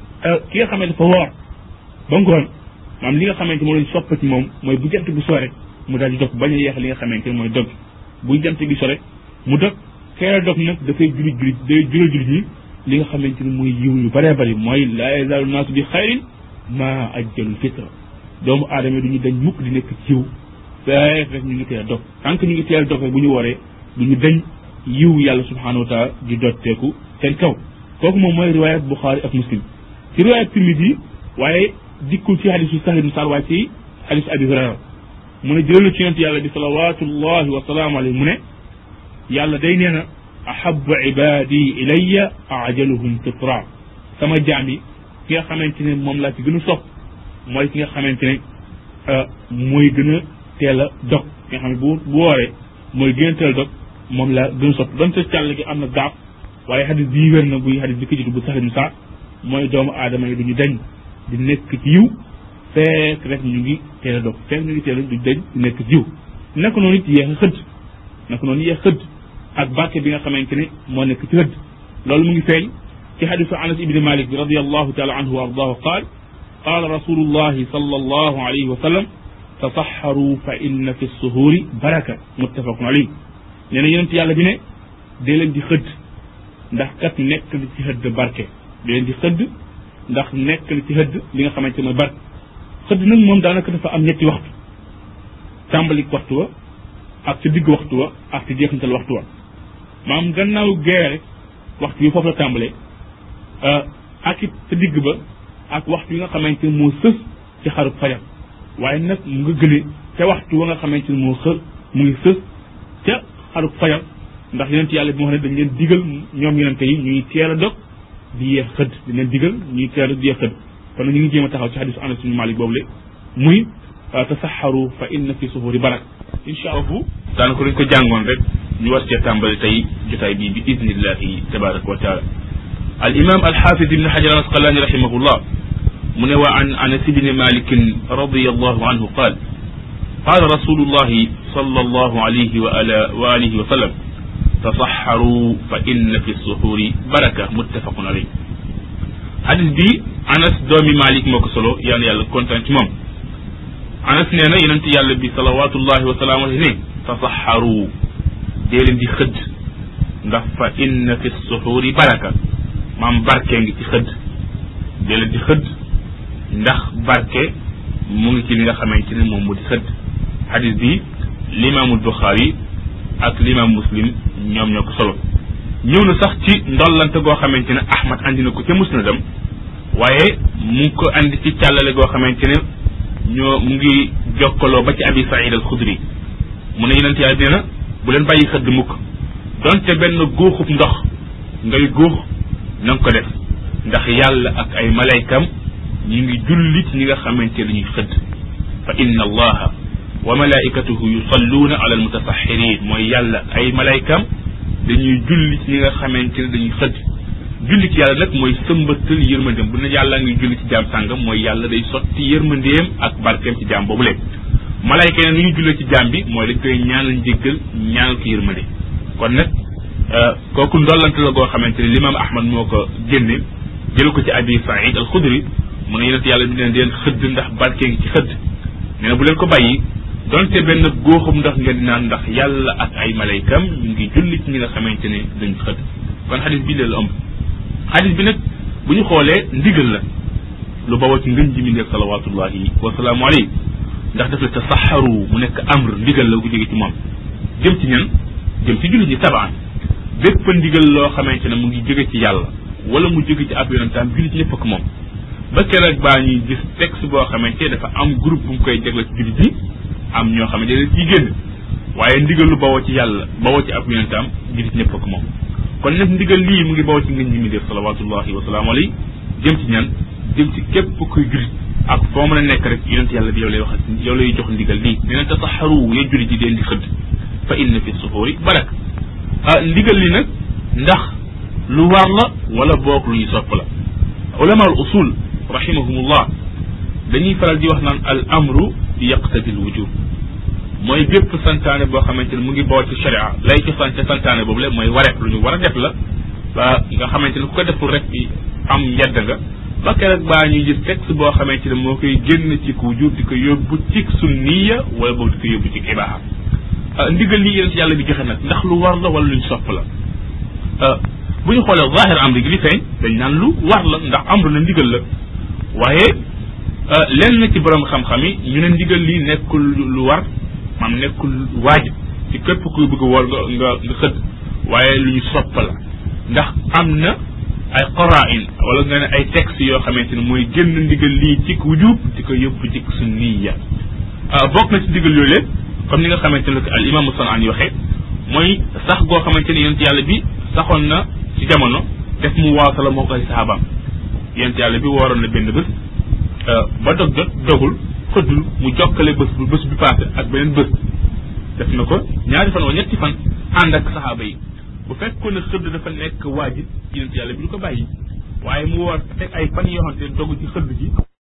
ki nga xamante dafa woor ba ngoon maanaam li nga xamante moo lañ soppa ci moom mooy bu jant bi sore mu daal di dog bañ a yeex li nga xamante mooy dog bu jant bi sore mu dog teel a dog nag dafay julit julit day jural julit ñi li nga xamante ne mooy yiw yu bëree bëri mooy laa yazaalu naasu bi xayrin ma ajjalul fitra doomu aadama du ñu dañ mukk di nekk ci yiw feek rek ñu ngi teel a dog tant que ñu ngi teel a dog rek bu ñu waree du ñu dañ yiw yàlla subhanahu wa taala di dotteeku seen kaw kooku moom mooy riwaayat Buxaari ak Muslim ci riwaayat Tirmidi waaye dikkul ci xadisu Sahl ibn Sa'd waaye ci xadisu Abi Hurayra mu ne jëlalu ci yonent yàlla bi salawatullahi wa salaamu alayhi mu ne yàlla day nee na ahabu ibadi ilayya ajaluhum fitra sama jaam yi ki nga xamante ne moom laa ci gën a sopp mooy ki nga xamante ne mooy gën a teel a dog ki nga xam ne bu bu wooree mooy gën a teel a dog moom laa gën a sopp donte càll gi am na gaaf waaye xadis bii wér na buy xadis bi ko jiitu bu sax saa mooy doomu aadama yi duñu dañ di nekk ci yiw fekk rek ñu ngi teel a dog fekk ñu ngi teel a du dañ di nekk ci yiw naka noonu it yéex a xëdd naka noonu yéex xëdd ak barke bi nga xamante ne moo nekk ci xëdd loolu mu ngi feeñ ci xadisu anas ibni malik bi radiallahu taala anhu wa ardaahu qaal qaala rasulullahi sallallahu alayhi wa sallam tasaxaru fa inna fi suhuuri baraka muttafaqun alayhi nee na yonent yàlla bi ne dee leen di xëdd ndax kat nekk na ci xëdd barke dee leen di xëdd ndax nekk na ci xëdd li nga xamante mooy barke xëdd nag moom daanaka dafa am ñetti waxtu tàmbalik waxtu wa ak ci digg waxtu wa ak ci jeexantal waxtu wa maam gannaaw gee rek waxtu bi foofu la tàmbalee ak it ca digg ba ak waxtu yi nga xamante ne moo sës ci xarub fajar waaye nag mu nga gëne ca waxtu wa nga xamante ne moo xër mu ngi sës ca xarub fajar ndax yonent yàlla bi moo xam ne dañ leen digal ñoom yonente yi ñuy teel a dog di yeex xëdd dañ leen digal ñuy teel a di yeex xëdd kon nag ñu ngi jéem a taxaw ci xadisu Anas bin Malik boobu le muy tasaxaru fa inna fi suhuri barak incha allah daanaka dañ ko jàngoon rek ñu war cee tàmbali tey jotaay bii bi idnillahi tabaraka wa taala al imam al xaafid ibn xajar al asqalani rahimahullah mu ne wa an anas ibni malikin radiallahu anhu qaal قال رسول الله صلى الله عليه وآله, وآله وسلم تصحروا فإن في السحور بركة متفق عليه حديث بي أنس دومي مالك مكو سولو يعني يالا كونتان موم أنس نينا يننتي يالا بي صلوات الله وسلامه عليه تصحروا ديلن دي خد ndax fa inna fi suxuuri baraka maam barke ngi ci xëdd dee leen di xëdd ndax barke mu ngi ci li nga xamante ne moom mu di xëdd xadis bi limaamul buxaari ak limaam muslim ñoom ñoo ko solo ñëw na sax ci ndollante goo xamante ne ahmad andi na ko ca musnadam waaye mu ngi ko andi ci càllale goo xamante ne ñoo mu ngi jokkaloo ba ci abi saïd al xudri mu ne yonent yàlla nee na bu leen bàyyi xëdd mukk donte benn góoxub ndox ngay góox na nga ko def ndax yàlla ak ay malaykam ñi ngi julli ci ñi nga xamante ne ñuy xëdd fa inna allaha wa malaikatuhu yusalluuna ala almutasaxirin mooy yàlla ay malaykam dañuy julli ci ñi nga xamante ne dañuy xëdd julli ci yàlla nag mooy sëmbatal yërmandeem bu ne yàlla ngi julli ci jaam sàngam mooy yàlla day sotti yërmandeem ak barkeem ci jaam boobu leen malayka yi nu ñu jullee ci jaam bi mooy dañ koy ñaanal njéggal ñaanal ko yërmande kon nag kooku ndollante la goo xamante ne limaam ahmad moo ko génne jël ko ci abi saïd al xudri mu ne yonent yàlla bi leen di leen xëdd ndax barke ngi ci xëdd nee na bu leen ko bàyyi donte benn góoxum ndox ngeen di naan ndax yàlla ak ay malaykam ñu ngi julli ci ñi nga xamante ne dañ xëdd kon xadis bi leen la ëmb xadis bi nag bu ñu xoolee ndigal la lu bawoo ci ngën ji mi ndeef salawatullahi wasalaamu alayhi ndax daf la tasaxaru mu nekk amr ndigal la gu jóge ci moom jëm ci ñan jëm ci jullit ñi tabaan bépp ndigal loo xamante ne mu ngi jóge ci yàlla wala mu jóge ci ab yonentaam jullit ñëpp ak moom ba keroog baa ñuy gis texte boo xamante dafa am groupe bu mu koy jagle ci jullit ñi am ñoo xamante ne ciy génn waaye ndigal lu bawoo ci yàlla bawoo ci ab yonentaam jullit ñëpp ak moom kon nag ndigal lii mu ngi bawoo ci ngën ji mi def salawatullahi wasalaamu alayhi jëm ci ñan jëm ci képp kuy jullit ak foo mën a nekk rek yonent yàlla bi yow lay wax yow lay jox ndigal lii nee na tasaxaru ya jullit yi deen di xëdd fa inna fi suxuuri barak ah ndigal li nag ndax lu war la wala boog lu ñu sopp la ulama al usul rahimahumullah dañuy faral di wax naan al amru yaqtadi al wujub mooy bépp santaane boo xamante ne mu ngi boo ci sharia lay ci sant santaane boobu la mooy wareef lu ñu war a def la ba nga xamante ne ku ko deful rek am yedd nga ba keroog baa ñuy gis texte boo xamante ne moo koy génn ci ku wujub di ko yóbbu ci sunniya wala boog di ko yóbbu ci ibaaha ndigal lii yéen si yàlla bi joxe nag ndax lu war la wala luñ sopp la bu ñu xoolee zahir amri gi li feeñ dañ naan lu war la ndax amru la ndigal la waaye lenn ci borom xam-xam yi ñu ne ndigal lii nekkul lu war maam nekkul waajib ci képp kuy bëgg woor nga nga nga xëdd waaye lu ñu sopp la ndax am na ay qara'in wala nga ne ay texte yoo xamante ne mooy génn ndigal lii ci wujub di ko yóbbu ci sunniya bokk na ci ndigal yooyu leen comme ni nga xamante ne al imam Sanaan yi waxee mooy sax goo xamante ne yonent yàlla bi saxoon na ci jamono def mu waasala moo ko ay sahabaam yonent yàlla bi wooroon na benn bés ba dog jot dogul xëddul mu jokkale bés bu bés bi passé ak beneen bés def na ko ñaari fan wala ñetti fan ànd ak saxaaba yi bu fekkoon ne xëdd dafa nekk waajib yonent yàlla bi du ko bàyyi waaye mu war teg ay fan yoo xamante ne dogu ci xëdd ji